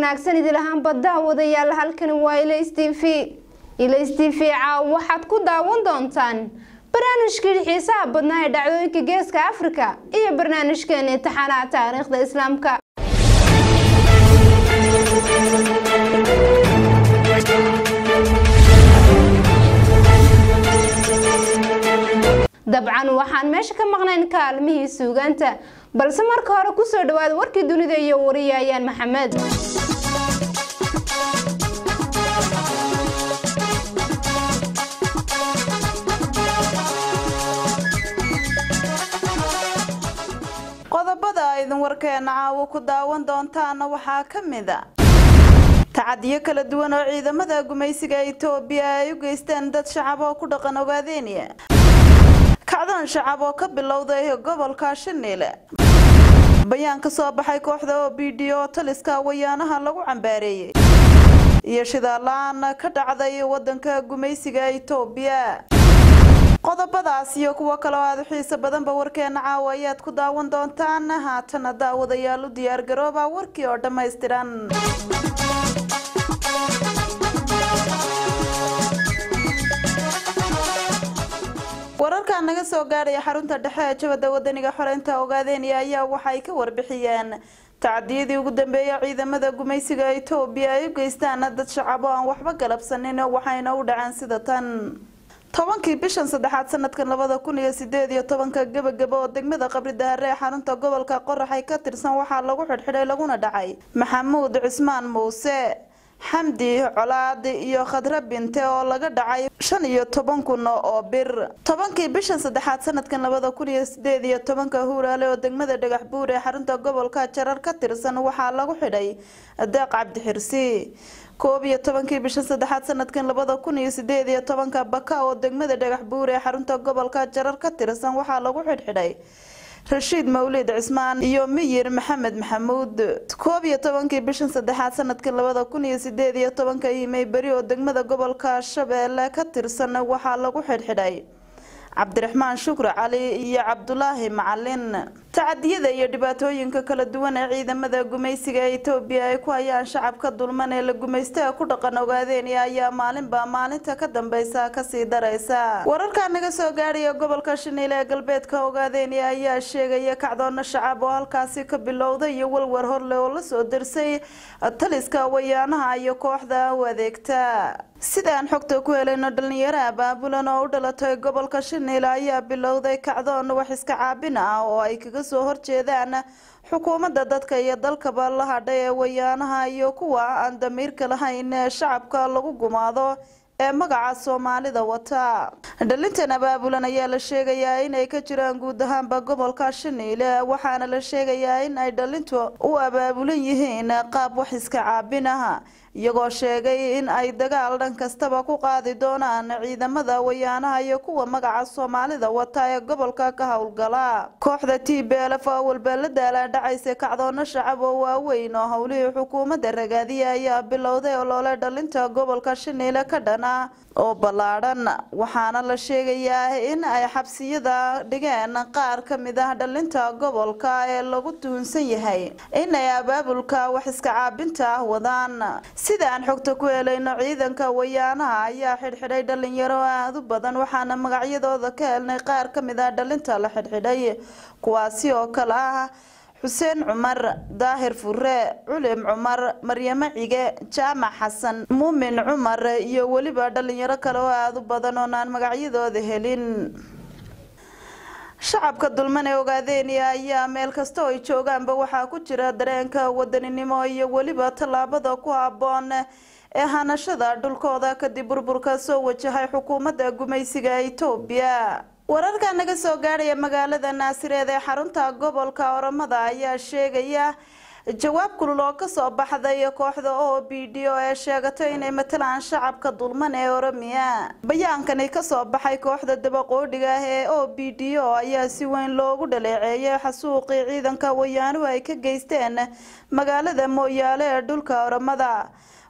wanaagsan idil ahaanba daawadayaal halkani waa ilays t v ilays t v caaw waxaad ku daawan doontaan barnaamijkii xiisaha badnaa ee dhacdooyinka geeska afrika iyo barnaamijkeena imtixaanaha taariikhda islaamka dabcan waxaan meesha ka maqnayn kaalmihii suugaanta balse marka hore kusoo dhawaada warkii dunida iyo wariyayaan maxamed qodobada aydin warkeena caawo ku daawan doontaana waxaa ka mid a tacadiyo kala duwan oo ciidamada gumaysiga itoobiya ay u geysteen dad shacab oo ku dhaqan ogaadeeniya kacdoon shacab oo ka bilowday gobolka shiniile bayaan ka soo baxay kooxda o b d oo taliska wayaanaha lagu cambaareeyey iyo shidaal-aan ka dhacday wadanka gumaysiga itoobiya qodobadaas iyo kuwo kale oo aada u xiiso badanba warkeena caawa ayaad ku daawan doontaan haatana daawadayaal u diyaargarooba warkii oo dhammaystiran wararka naga soo gaadhaya xarunta dhexe ee jabada wadaniga xoreynta ogaadeeniya ayaa waxay ka warbixiyeen tacadiyadii ugu dambeeyay ciidamada gumaysiga itoobiya ay u geystaan dad shacab oo aan waxba galabsanin waxayna u dhaceen sida tan tobankii bishan saddexaad sanadkan labada kun iyo sideed iyo tobanka gebagaba oo degmada qabri dahare ee xarunta gobolka qoraxay ka tirsan waxaa lagu xidhxidhay laguna dhacay maxamuud cismaan muuse xamdi colaadi iyo khadre binte oo laga dhacay shan iyo toban kun oo bir tobankii bishan saddexaad sanadkan labada kun iyo sideed iyo tobanka huuraale oo degmada dhagax buur ee xarunta gobolka jarar ka tirsan waxaa lagu xidhay deeq cabdixirsi koob iyo tobankii bishan saddexaad sanadkan labada kun iyo sideed iyo tobanka baka oo degmada dhagax buur ee xarunta gobolka jarar ka tirsan waxaa lagu xidhxidhay rashiid mawlid cismaan iyo miyir maxamed maxamuud koob iyo tobankii bishan saddexaad sanadkan labada kun iyo sideed iyo tobanka imey beri oo degmada gobolka shabeelle ka tirsan waxaa lagu xidhxidhay cabdiraxmaan shukri cali iyo cabdulaahi macalin tacadiyada iyo dhibaatooyinka kala duwan ee ciidamada gumaysiga ee itoobiya ay ku hayaan shacabka dulman ee la gumaystaha ku dhaqan ogaadeeniya ayaa maalinba maalinta ka dambeysa kasii daraysa wararka naga soo gaadhaya gobolka shiniile ee galbeedka ogaadeeniya ayaa sheegaya kacdoono shacab oo halkaasi ka bilowday iyo walwar horle oo lasoo darsay taliska wayaanaha iyo kooxda u adeegta sidaan xogta ku helayno dhalinyaro abaabulan oo u dhalatay gobolka shiniile ayaa bilowday kacdoon wax iska caabin ah oo ay kaga soo horjeedaan xukuumadda dadka iyo dalkaba la hadhay ee wayaanaha iyo kuwa aan damiirka lahayn ee shacabka lagu gumaado ee magaca soomaalida wata dhalintan abaabulan ayaa la sheegayaa inay ka jiraan guud ahaanba gobolka shiniile waxaana la sheegayaa in ay dhalintu u abaabulan yihiin qaab wax iska caabin ah iyagoo sheegay in ay dagaal dhan kastaba ku qaadi doonaan ciidamada wayaanaha iyo kuwa magaca soomaalida wata ee gobolka ka howlgala kooxda t b lf oo walba la daalaadhacaysa kacdoono shacab oo waaweyn oo howlihii xukuumadda ragaadiya ayaa bilowday olole dhalinta gobolka shiniile ka dhana oo ballaadhan waxaana la sheegayaa in ay xabsiyada dhigeen qaar ka mid ah dhalinta gobolka ee lagu tuhunsan yahay inay abaabulka wax iska caabinta ah wadaan sida aan xogta ku helayno ciidanka wayaanaha ayaa xidhxidhay dhalinyaro aada u badan waxaana magacyadooda ka helnay qaar ka mid ah dhalinta la xidhxidhay kuwaasi oo kale ah xuseen cumar daahir fure culim cumar maryamo cige jaamac xasan muumin cumar iyo weliba dhalinyaro kale oo aada u badan oon aan magacyadooda helin shacabka dulman ee ogaadeeniya ayaa meel kasta oo ay joogaanba waxaa ku jira dareenka wadaninimo iyo weliba tallaabada ku habboon ee hanashada dhulkooda kadib burburka soo wajahay xukuumadda gumaysiga itoobiya wararka naga soo gaadhaya magaalada naasireed ee xarunta gobolka oromada ayaa sheegaya jawaab kulul oo kasoo baxday kooxda o b d o ee sheegatay inay matalaan shacabka dulman ee oromiya bayaankani kasoo baxay kooxda dabaqoodhiga ah ee o b d o ayaa si weyn loogu dhaleeceeyay xasuuqii ciidanka wayaanuhu ay ka geysteen magaalada mooyaale ee dhulka oromada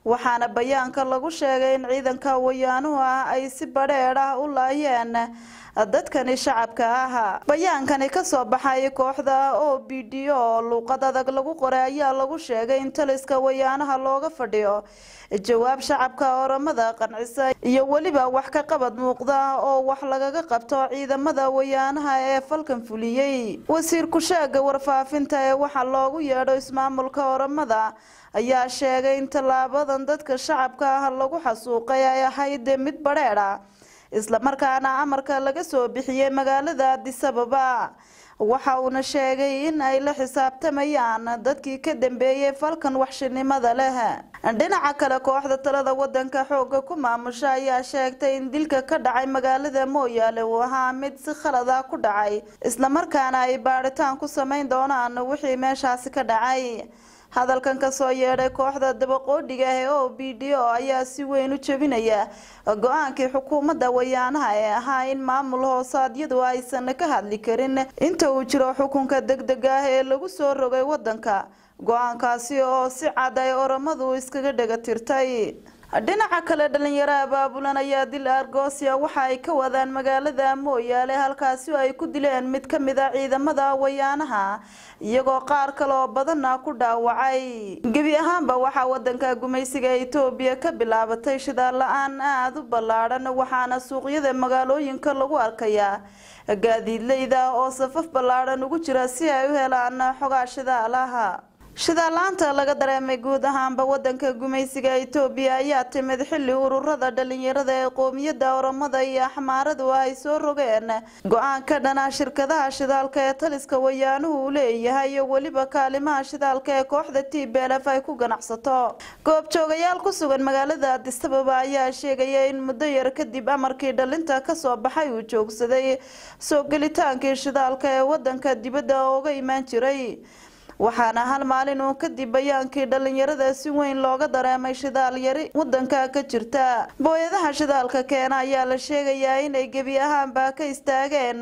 waxaana bayaanka lagu sheegay in ciidanka wayaanuhu ah ay si badheedh ah u laayeen dadkani shacabka ah bayaankani kasoo baxay kooxda o b d o luuqad adag lagu qoray ayaa lagu sheegay in taliska wayaanaha looga fadhiyo jawaab shacabka oramada qancisa iyo weliba wax ka qabad muuqda oo wax lagaga qabto ciidamada wayaanaha ee falkan fuliyey wasiir ku-sheega warfaafinta ee waxaa loogu yeedho ismaamulka oramada ayaa sheegay in tallaabadan dadka shacabka ah lagu xasuuqay ay ahayd mid badheedh ah islamarkaana amarka laga soo bixiyey magaalada adisababa waxa uuna sheegay in ay la xisaabtamayaan dadkii ka dambeeyey falkan waxshinimada leh dhinaca kale kooxda talada wadanka xooga ku maamusha ayaa sheegtay in dilka ka dhacay magaalada mooyaale uu ahaa mid si khalada ku dhacay islamarkaana ay baadhitaan ku samayn doonaan wixii meeshaasi ka dhacay hadalkan kasoo yeedhay kooxda dabaqoodhiga ee o b d o ayaa si weyn u jebinaya go-aankii xukuumadda wayaanaha ee ahaa in maamul hoosaadyadu aysan ka hadli karin inta uu jiro xukunka deg deg ah ee lagu soo rogay wadanka go-aankaasi oo si cad ay oramadu iskaga dhega tirtay dhinaca kale dhalinyaro abaabulan ayaa dil argosia waxa ay ka wadaan magaalada mooyaale halkaasi oo ay ku dileen mid ka mid a ciidamada wayaanaha iyagoo qaar kale oo badanna ku dhaawacay gebi ahaanba waxaa wadanka gumaysiga etoobiya ka bilaabatay shidaal la-aan aada u ballaadhan waxaana suuqyada magaalooyinka lagu arkayaa gaadiidleyda oo safaf ballaadhan ugu jira si ay u helaan xogaa shidaalaha shidaalaanta laga dareemay guud ahaanba wadanka gumaysiga etoobiya ayaa timid xilli ururada dhalinyarada ee qoomiyadda oramada iyo axmaaradu ay soo rogeen go-aan ka dhana shirkadaha shidaalka ee taliska wayaanuhu uu leeyahay iyo weliba kaalimaha shidaalka ee kooxda t b lf ay ku ganacsato goobjoogayaal ku sugan magaalada adisababa ayaa sheegaya in muddo yar kadib amarkii dhalinta kasoo baxay uu joogsaday soo gelitaankii shidaalka ee wadanka dibadda ooga imaan jiray waxaana hal maalin uun kadib bayaankii dhalinyarada si weyn looga dareemay shidaal yari wadanka ka jirta booyadaha shidaalka keena ayaa la sheegayaa inay gebi ahaanba ka istaageen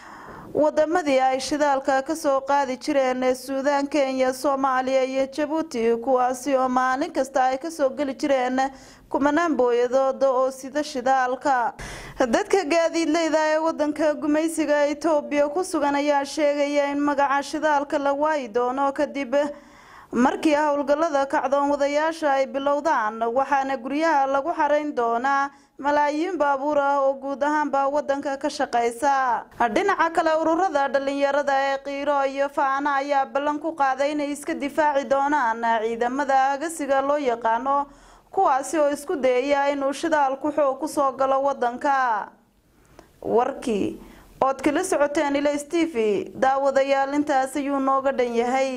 wadamadii ay shidaalka kasoo qaadi jireen ee suudaan kenya soomaaliya iyo jabuuti kuwaasi oo maalin kasta ay kasoo geli jireen kumanaan booyadooda oo sida shidaalka dadka gaadiidleyda ee wadanka gumaysiga etoobiya ku sugan ayaa sheegaya in magaca shidaalka la waayi doono kadib markii howlgalada kacdoon wadayaasha ay bilowdaan waxaana guryaha lagu xarayn doonaa malaayiin baabuur ah oo guud ahaanba wadanka ka shaqeysa dhinaca kale ururada dhalinyarada ee qiiro iyo faana ayaa ballan ku qaaday inay iska difaaci doonaan ciidamada agasiga loo yaqaano kuwaasi oo isku dayaya inuu shidaalku xoog kusoo galo wadanka warkii ood kala socoteen ilays t v daawadayaal intaas ayuu nooga dhan yahay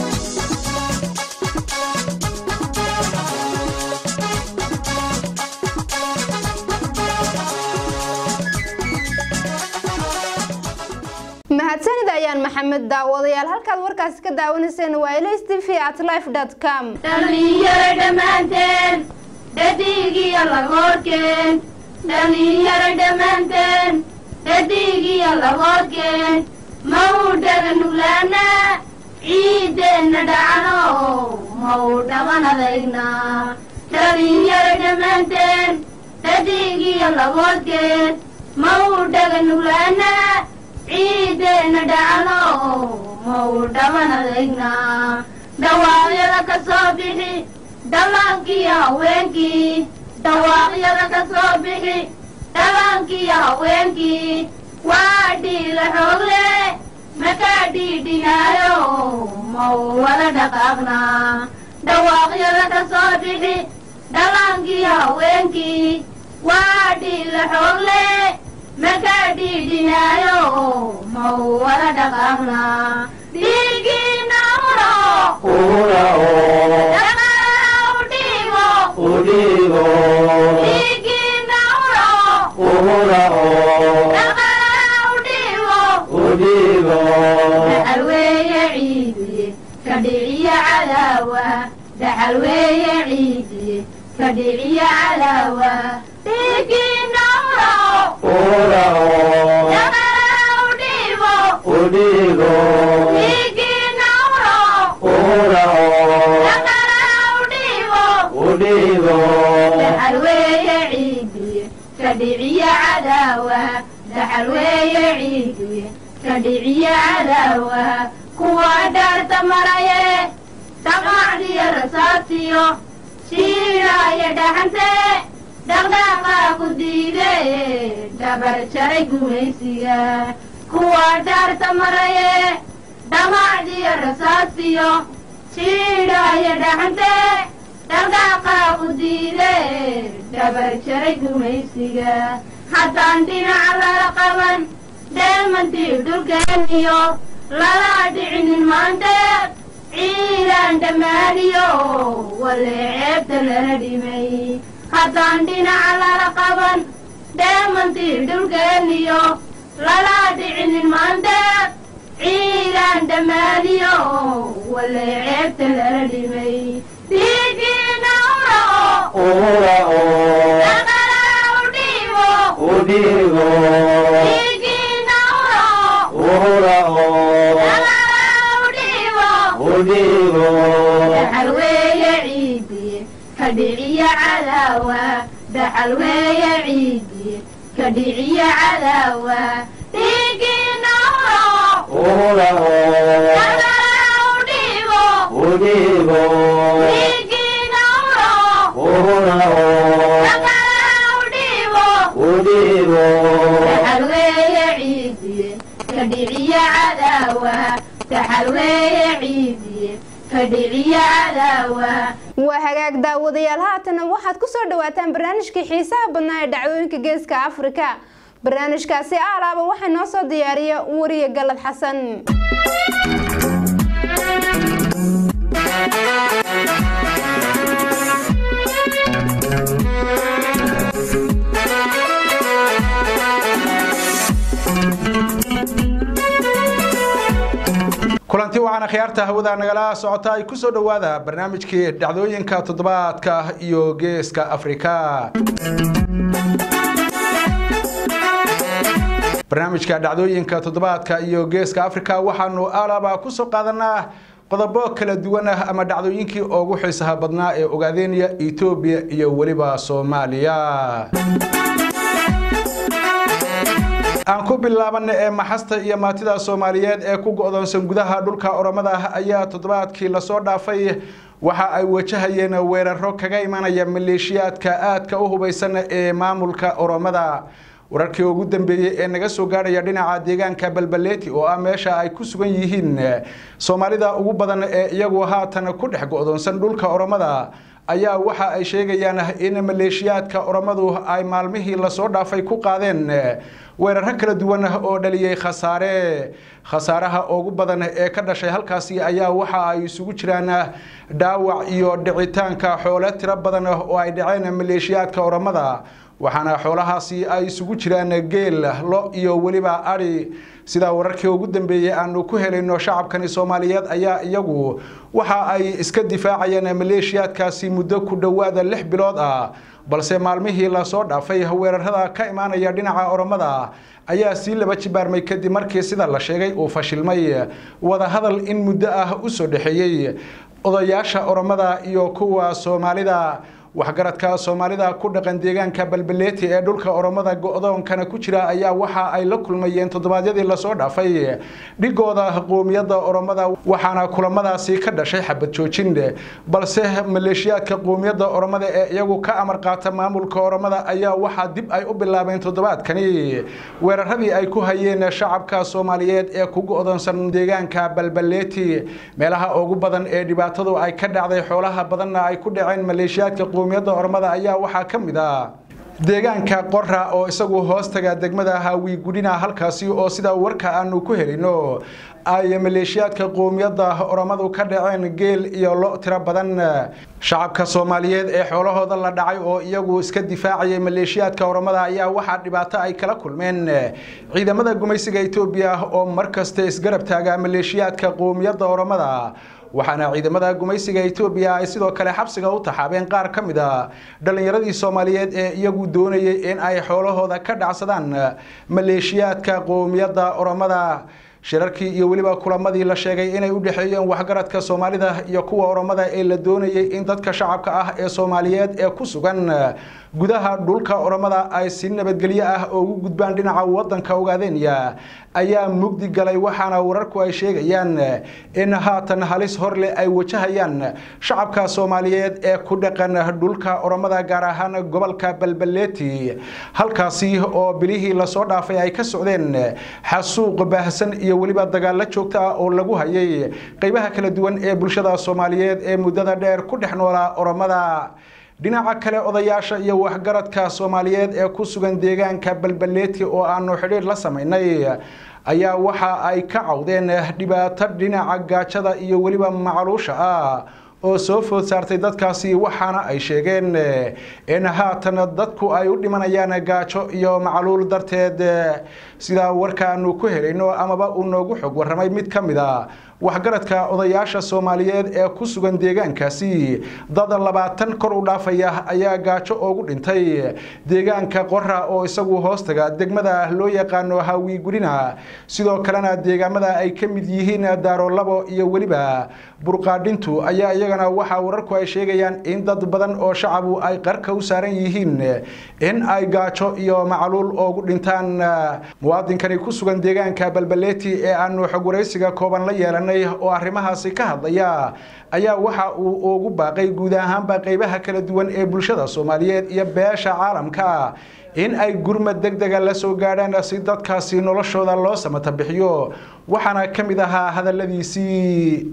mahadsanid ayaan maxamed daawadayaal halkaad warkaasi ka daawanayseen waa ilays t v at life com dhalinyaro dhammaanteen dhadigiyo lagoorkeen dhalinyaro dhammaanteen dhadigiyo lagoorkeen mau dhaga nuglaana ciideenna dhacno mau dhaban adayna dhalinyaro dhammaanteen dhadigiyo lagoorkeen mau dhaga nuglaana ciideenna dhacno mau dhaban adayna dhawaaqyada ka soo bixi dhallaankiyo haweenkii dhawaaqyada ka soo bixi dhallaankiyo haweenkii waa dhiila xoogle makaa dhiidhinaayo mau wada dhaqaaqnaa dhawaaqyada ka soo bixi dhallaankiyo haweenkii waa dhiila xoogle makaa dhiidhinaayo mau wada dhaqaaqnaa dhiigiina uro dhaxalweeye ciidi ka dhiciya cadaawa dhaxalweeye ciidi ka dhiciya cadaawa dhiigiina uro dhiigiina uro Udhigo, kadhiciya cadaawa dhaxal weeye ciidiye kadhiciya cadaawa kuwa dhaarta maraye dhaqaacdiyo rasaasiyo shiidhaaya dhaxante dhaqdhaqaa ku diide dhabar jaray gumaysiga kuwa dhaarta maraye dhamacdiyo rasaasiyo shiidhaaya dhaxante dhaqdhaqaa ku diide dhabar jaray gumaysiga haddaan dhinaca lala qaban dheemantii dhulkeeniyo lala dhicinin maanteed ciidaan dhammaaniyo wale ceebta lala dhimay haddaan dhinaca lala qaban dheemantii dhulkeeniyo lala dhicinin maanteed ciidaan dhammaaniyo wale ceebta lala dhimay diigiina urao dhaqalaa u dhiibo diigiina urao dhaqalaa u dhiibo dhaxal weeye ciidiye kadhiciya cadaawa dhaxal weeye ciidiye kadhiciya cadaawa dhiigiina urao dhaqalaa u dhiibo dhiigiina urao dhaqalaa u dhiibo dhaxal weeye ciidiye kadhiciya cadaawa dhaxal weeye ciidiye kadhiciya cadaawa waa hagaag daawadayaal haatana waxaad ku soo dhawaataan barnaamijkii xiisaha badnaa ee dhacdooyinka geeska afrika barnaamijkaasi aalaaba waxaa noo soo diyaariya wariye galad xasan kulanti waxaana khiyaarta hawada nagala socota ay kusoo dhowaada barnaamijkii dhacdooyinka toddobaadka iyo geeska afrika barnaamijka dhacdooyinka toddobaadka iyo geeska afrika waxaanu alaba kusoo qaadanaa qodobo kala duwan ah ama dhacdooyinkii ugu xiisaha badnaa ee ogaadeynaya etoobiya iyo weliba soomaaliya aan ku bilaabana ee maxasta iyo maatida soomaaliyeed ee ku go-doonsan gudaha dhulka oromada ah ayaa toddobaadkii lasoo dhaafay waxa ay wajahayeen weeraro kaga imanaya maleeshiyaadka aadka u hubaysan ee maamulka oromada wararkii ugu dambeeyey ee naga soo gaadhaya dhinaca deegaanka balbaleeti oo ah meesha ay ku sugan yihiin soomaalida ugu badan ee iyagu haatan ku dhex go-doonsan dhulka oromada ayaa waxa ay sheegayaan in maleeshiyaadka oromadu ay maalmihii lasoo dhaafay ku qaadeen weeraro kala duwan oo dhaliyey khasaare khasaaraha ugu badan ee ka dhashay halkaasi ayaa waxa ay isugu jiraan dhaawac iyo dhicitaanka xoolo tiro badan oo ay dhaceen maleeshiyaadka oromada waxaana xoolahaasi ay isugu jiraan geel lo iyo weliba adhi sidaa wararkii ugu dambeeyey aanu ku helayno shacabkani soomaaliyeed ayaa iyagu waxa ay iska difaacayeen maleeshiyaadkaasi muddo ku dhowaada lix bilood ah balse maalmihii lasoo dhaafay weerarada ka imaanaya dhinaca oromada ayaa sii laba jibaarmay kadib markii sida la sheegay uu fashilmay wadahadal in muddo ah usoo dhexeeyey odayaasha oromada iyo kuwa soomaalida waxgaradka soomaalida ku dhaqan deegaanka balbaleeti ee dhulka oromada go-doonkana ku jira ayaa waxa ay la kulmayeen toddobaadyadii lasoo dhaafay dhigooda qoomiyadda oromada waxaana kulamadaasi ka dhashay xabad joojin balse maleeshiyaadka qoomiyadda oromada ee iyagu ka amar qaata maamulka oromada ayaa waxaa dib ay u bilaabeen toddobaadkani weeraradii ay ku hayeen shacabka soomaaliyeed ee ku go-doonsan deegaanka balbaleeti meelaha ugu badan ee dhibaatadu ay ka dhacday xoolaha badanna ay ku dhaceen maleeshiyaadka qoomiyadda oromada ayaa waxaa ka mid ah deegaanka qora oo isagu hoostaga degmada haawi gudhina halkaasi oo sida warka aanu ku helino ay maleeshiyaadka qoomiyadda oromadu ka dhaceen geel iyo lo tiro badan shacabka soomaaliyeed ee xoolahooda la dhacay oo iyagu iska difaacayay maleeshiyaadka oromada ayaa waxaa dhibaato ay kala kulmeen ciidamada gumaysiga etoobiya oo markasta isgarab taaga maleeshiyaadka qoomiyadda oromada waxaana ciidamada gumaysiga etoobiya ay sidoo kale xabsiga u taxaabeen qaar ka mid a dhallinyaradii soomaaliyeed ee iyagu doonayay in ay xoolahooda ka dhacsadaan maleeshiyaadka qoomiyadda oromada shirarkii iyo weliba kulamadii la sheegay inay u dhexeeyeen waxgaradka soomaalida iyo kuwa oromada ee la doonayay in dadka shacabka ah ee soomaaliyeed ee ku sugan gudaha dhulka oromada ay si nabadgelyo ah ugu gudbaan dhinaca wadanka ogaadenya ayaa mugdi galay waxaana wararku ay sheegayaan in haatan halis horleh ay wajahayaan shacabka soomaaliyeed ee ku dhaqan dhulka oromada gaar ahaan gobolka balbaleeti halkaasi oo bilihii lasoo dhaafay ay ka socdeen xasuuq baahsan iyo weliba dagaalo joogto ah oo lagu hayay qeybaha kala duwan ee bulshada soomaaliyeed ee muddada dheer ku dhex noolaa oromada dhinaca kale odayaasha iyo waxgaradka soomaaliyeed ee ku sugan deegaanka balbaleeti oo aanu xidhiir la samaynay ayaa waxa ay ka cawdeen dhibaato dhinaca gaajada iyo weliba macluusha ah oo soo food saartay dadkaasi waxaana ay sheegeen in haatan dadku ay u dhimanayaan gaajo iyo macluul darteed sidaa warkaanu ku helayno amaba uu noogu xog warramay mid ka mid a waxgaradka odayaasha soomaaliyeed ee ku sugan deegaankaasi dad labaatan kor u dhaafaya ayaa gaajo oogu dhintay deegaanka qora oo isagu hoostaga degmada loo yaqaano hawiigurina sidoo kalena deegaamada ay ka mid yihiin daarolabo iyo weliba burqaadhintu ayaa iyagana waxaa wararku ay sheegayaan in dad badan oo shacabu ay qarka u saaran yihiin in ay gaajo iyo macluul oogu dhintaan muwaadinkani ku sugan deegaanka balbaleeti ee aanu xog waraysiga kooban la yeelanay oo arrimahaasi ka hadlaya ayaa waxa uu ugu baaqay guud ahaanba qeybaha kala duwan ee bulshada soomaaliyeed iyo beesha caalamka in ay gurmad deg dega la soo gaadhaan si dadkaasi noloshooda loo samata bixiyo waxaana ka mid ahaa hadalladiisii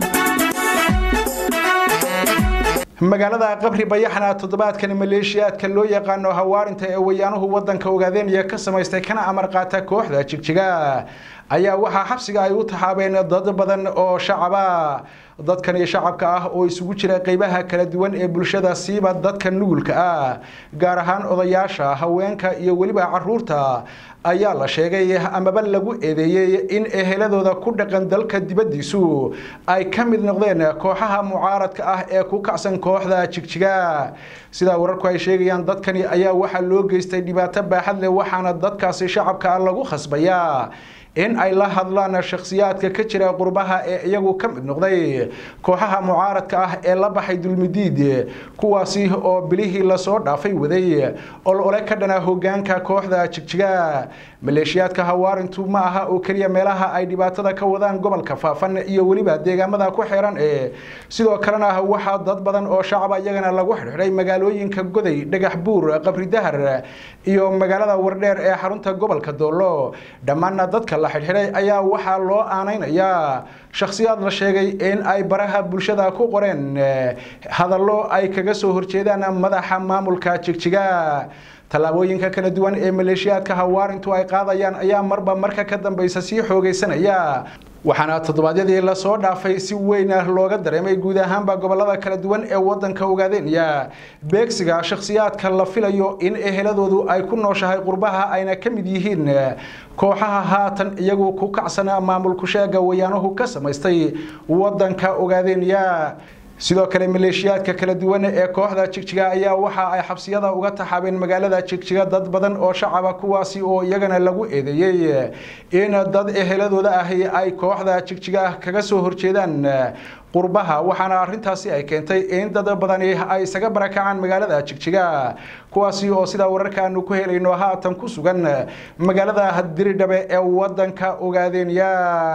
magaalada qabri bayaxna toddobaadkan maleeshiyaadka loo yaqaano hawaarinta ee wayaanuhu wadanka ogaadeenaya ka samaystay kana amar qaata kooxda jigjiga ayaa waxaa xabsiga ay u taxaabeen dad badan oo shacaba dadkani shacabka ah oo isugu jira qeybaha kala duwan ee bulshada siiba dadka nugulka ah gaar ahaan odayaasha haweenka iyo weliba caruurta ayaa la sheegay amaba lagu eedeeyey in eheladooda ku dhaqan dalka dibaddiisu ay ka mid noqdeen kooxaha mucaaradka ah ee ku kacsan kooxda jigjiga sidaa wararku ay sheegayaan dadkani ayaa waxaa loo geystay dhibaato baaxad leh waxaana dadkaasi shacabka ah lagu khasbayaa in ay la hadlaan shakhsiyaadka ka jira qurbaha ee iyagu ka mid noqday kooxaha mucaaradka ah ee la baxay dulmidiid kuwaasi oo bilihii lasoo dhaafay waday olole ka dhana hogaanka kooxda jigjiga maleeshiyaadka hawaarintu ma aha oo keliya meelaha ay dhibaatada ka wadaan gobolka faafan iyo weliba deegaamada ku xeeran ee sidoo kalena waxaa dad badan oo shacaba iyagana lagu xidhxidhay magaalooyinka goday dhagax buur qabri dahar iyo magaalada wardheer ee xarunta gobolka doolo dhammaanna dadka la xidhxidhay ayaa waxaa loo aanaynayaa shakhsiyaad la sheegay in ay baraha bulshada ku qoreen hadallo ay kaga soo horjeedaan madaxa maamulka jigjiga tallaabooyinka kala duwan ee maleeshiyaadka hawaarintu ay qaadayaan ayaa marba marka ka dambaysa sii xoogaysanaya waxaana toddobaadyadii lasoo dhaafay si weyn looga dareemay guud ahaanba gobolada kala duwan ee wadanka ogaadeenaya beegsiga shakhsiyaadka la filayo in eheladoodu ay ku nooshahay qurbaha ayna ka mid yihiin kooxaha haatan iyagu ku kacsan maamulku sheega wayaanuhu ka samaystay wadanka ogaadeenaya sidoo kale maleeshiyaadka kala duwan ee kooxda jigjiga ayaa waxa ay xabsiyada uga taxaabeen magaalada jigjiga dad badan oo shacaba kuwaasi oo iyagana lagu eedeeyey in dad eheladooda ahi ay kooxda jigjiga kaga soo horjeedaan qurbaha waxaana arintaasi ay keentay in dad badani ay isaga barakacaan magaalada jigjiga kuwaasi oo sidaa wararkaanu ku helayno haatan ku sugan magaalada diridhabe ee wadanka ogaadeenya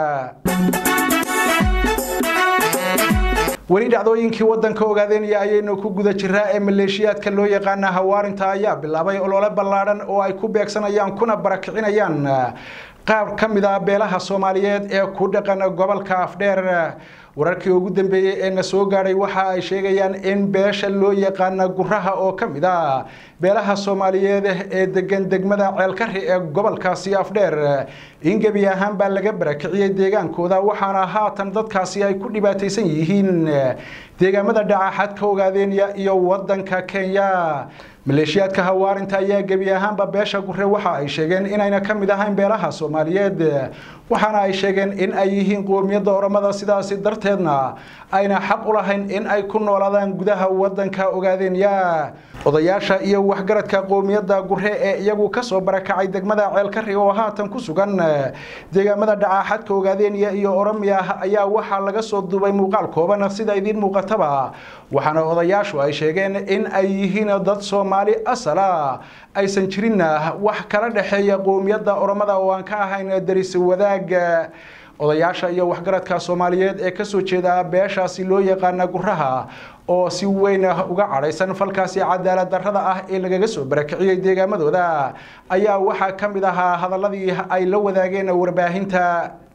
weli dhacdooyinkii wadanka ogaadeenaya ayaynu ku guda jiraa ee maleeshiyaadka loo yaqaana hawaarinta ayaa bilaabay olole ballaadhan oo ay ku beegsanayaan kuna barakicinayaan qaar ka mid a beelaha soomaaliyeed ee ku dhaqan gobolka afdheer wararkii ugu dambeeyey ee na soo gaadhay waxa ay sheegayaan in beesha loo yaqaana guraha oo ka mid a beelaha soomaaliyeed ee degan degmada ceelkari ee gobolkaasi afdheer in gebi ahaan baa laga barakiciyey deegaankooda waxaana haatan dadkaasi ay ku dhibaataysan yihiin deegaamada dhaca xadka ogaadeenya iyo wadanka kenya maleeshiyaadka hawaarinta ayaa gebi ahaanba beesha gure waxa ay sheegeen inayna ka mid ahayn beelaha soomaaliyeed waxaana ay sheegeen in ay yihiin qoomiyadda oromada sidaasi darteedna ayna xaq u lahayn in ay ku noolaadaan gudaha wadanka ogaadeenya odayaasha iyo waxgaradka qoomiyadda gure ee iyagu kasoo barakacay degmada ceelkari oo haatan ku sugan deegaamada dhacaaxadka ogaadeenya iyo oromiya ayaa waxaa laga soo duubay muuqaal kooban sida idiin muuqataba waxaana odayaashu ay sheegeen in ay yihiin dad soomaali asala aysan jirinna wax kala dhexeeya qoomiyadda oromada oo aan ka ahayn daris wadaag odayaasha iyo waxgaradka soomaaliyeed ee kasoo jeeda beeshaasi loo yaqaana guraha oo si weyn uga cadhaysan falkaasi cadaalad darrada ah ee lagaga soo barakiciyey deegaamadooda ayaa waxaa ka mid ahaa hadaladii ay la wadaageen warbaahinta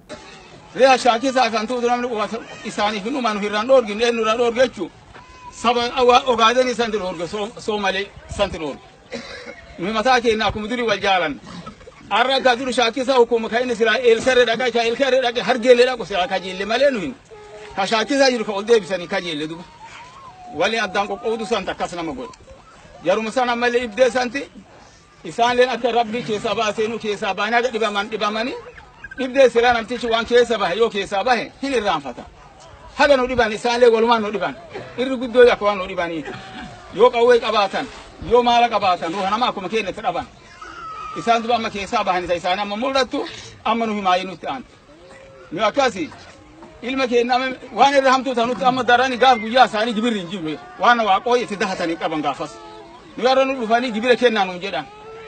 reha shaakisa akantuudu namni isaaniif hin dhumanu hirran dhoorgin eennuran dhoorgechu saba awa ogaadani santi dhoorge soomale santi dhoorge mimataa keenna akkuma duri wal jaalan arra ka duru shaakisa hukuma ka inni sila eelkare dhaqa ka eelkare dhaqe hargeelle dhaqu sila kajeelle malee nu hin ka shaakisa jiru ka ol deebisanii kajeelle duba wali addaan qoqqoodu santa akkas nama godhe jaruma sana malee ibdee santi isaanleen akka rabbi keessaa baasee nu keessaa baanee aga dhibaman dhibamanii dhibdee sila namtichi waan keessa bahe yoo keessaa bahe hin irraanfata haga nu dhiban isaanlee walumaan nu dhiban irri guddoo akka waan nu dhibanii yoo qawwee qabaatan yoo maala qabaatan ruuha nama akkuma keenyatti dhaban isaan duba amma keessaa bahan isa isaanii amma mul'attu amma nu himaayee nutti aan nu akkasi ilma keenya amma waan irra hamtuu tanutti amma darani gaaf guyyaa isaanii gibirri hin jiru waan waaqooyi itti dahatanii qaban gaafas nu yarra nu dhufanii gibira kennaa nuun jedhan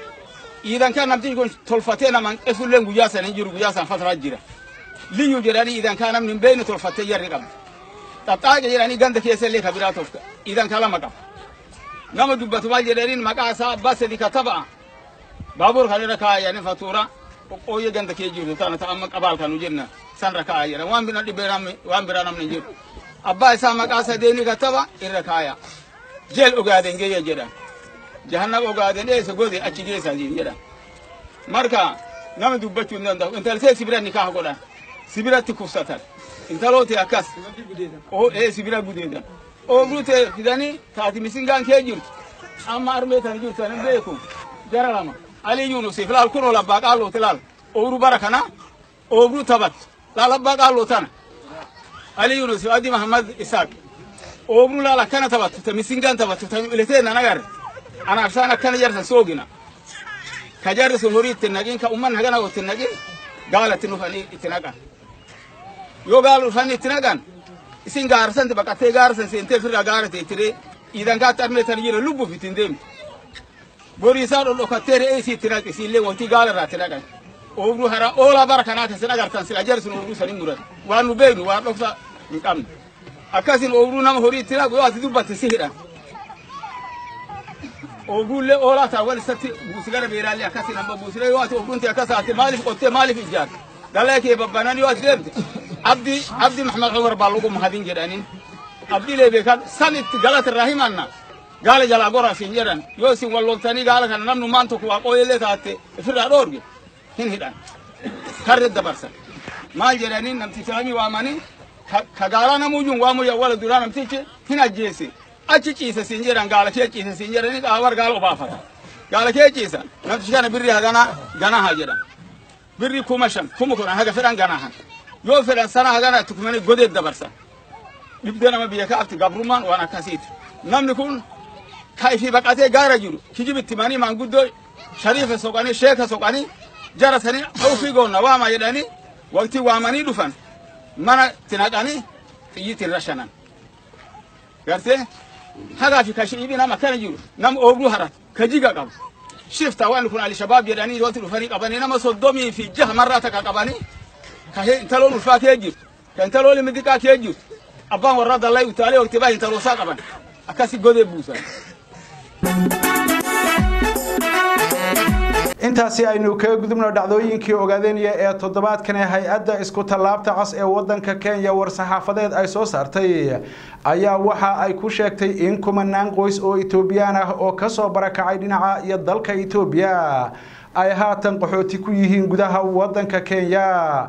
iidan kan namtichi kun tolfatee naman qesulleen guyyaa sana hin jiru guyyaa sana fataraa jira liyyu jedhanii iidan kaa namni hin beekne tolfattee yarri qabdi xaxxaaqe jedhanii ganda keessa illee ka biraa tolka iidan kaa lama qaba nama dubbatu maal jedhaniin maqaa isaa abbaa sadi kataba'a baabur kan irra kaayanii fatuura qoqqooyyee ganda kee jirtu tana ta amma qabaal kanu jenna san irra kaaya jedhan waan bina dhibee namni waan biraa namni hin jiru abbaa isaa maqaa sadeeni kataba irra kaaya jeel ogaaden geeyya jedhan jahannaba ogaaden eessa gode achi geessaa jiin jedhan marka nama dubbachuu hin danda'u intaltee sibira nikaah godhan sibiratti kufsatan intalooti akkas oo ee sibira gudeedan oobruute fidanii taati misingaan kee jirtu amma armee tan jirtu anin beeku jara lama ali yunusif laal kuno labbaa qaalloote laal oobru bara kana oobru tabat laal abbaa qaalloo tana ali yunusif adi mahamad isaaq oobru laal akkana tabattu ta misingaan tabattu ta ileteen nan agarre anaafsaan akkana jarsan soogina ka jarri sun horii itti naqin ka umman hagana itti naqin gaala itti dhufanii itti naqan yoo gaala dhufanii itti naqan isin gaarsanti baqattee gaarsan seentee firraa gaarate ittire iidan kaatti armeetan jira lubbuuf ittiin deemti borii isaa dhodhokattee re'ee isii itti naqi isiillee wanti gaala irraa itti naqan oobru hara oolaa bara kanaa keessa agartan sila jarri sun oobru sanin muran waan nu beeknu waan dhoksa hin qabne akkasin oobru nama horii itti naqu yoo ati dubbatte si hidhan oobruullee oolaa ta'a wal isatti buusigara beeraallee akkasin amma buusiree yoo ati oobruunti akkas ati maaliif qottee maaliif ijaarte galee kee babbanan yoo ati deemte abdi abdi maxamed cumar baa lagu mahadin jedhanin abdilee beekan san itti galata irraa himanna gaala jalaa gora isin jedhan yoo isin walloltanii gaala kana namnu maan tokko waaqooyellee taatte ifirraa dhoorge hin hidhan karre dabarsan maal jedhaniin namtichi lamii waamanii ka gaalaa namuyyuun waamuyya wala duraa namtichi hin ajjeese achi ciise siin jedhan gaala kee ciise siin jedhanii qaawar gaala obaafata gaala kee ciisa namtichi kana birri hagana ganaha jedhan birri kuma shan kuma kudhan haga fedhan ganahan yoo fedhan sana hagana itti kumanii godeet dabarsan dhibdee nama biyya kaafti gabrummaan waan akkasiiti namni kun ka ifi baqatee gaara jiru kijibitti manii maanguddoo shariifa soqanii sheeka soqanii jara sanii dhufii goonna waama jedhanii waqtii waamanii dhufan mana tinaqanii xiyyitiin rashanan gartee hagaa fi kashiibii nama akkana jiru nama oobduu harat ka jiga qabu shifta waan kun alishabaab jedhanii yooti dhufanii qabanii nama soddomii fi jaha marraa takka qabanii ka intaloon ulfaa kee jirtu ka intaloon limidiqaa kee jirtu abbaan warraa dallaa utaalee waqtii baa intaloosaa qaban akkasi godee buusan. intaasi aynu kaga gudubno dhacdooyinkii ogaadeynaya ee toddobaadkan ee hay-adda isku tallaabta cas ee wadanka kenya war-saxaafadeed ay soo saartay ayaa waxa ay ku sheegtay in kumanaan qoys oo etoobiyaan ah oo kasoo barakacay dhinaca iyo dalka etoobiya ay haatan qaxooti ku yihiin gudaha wadanka kenya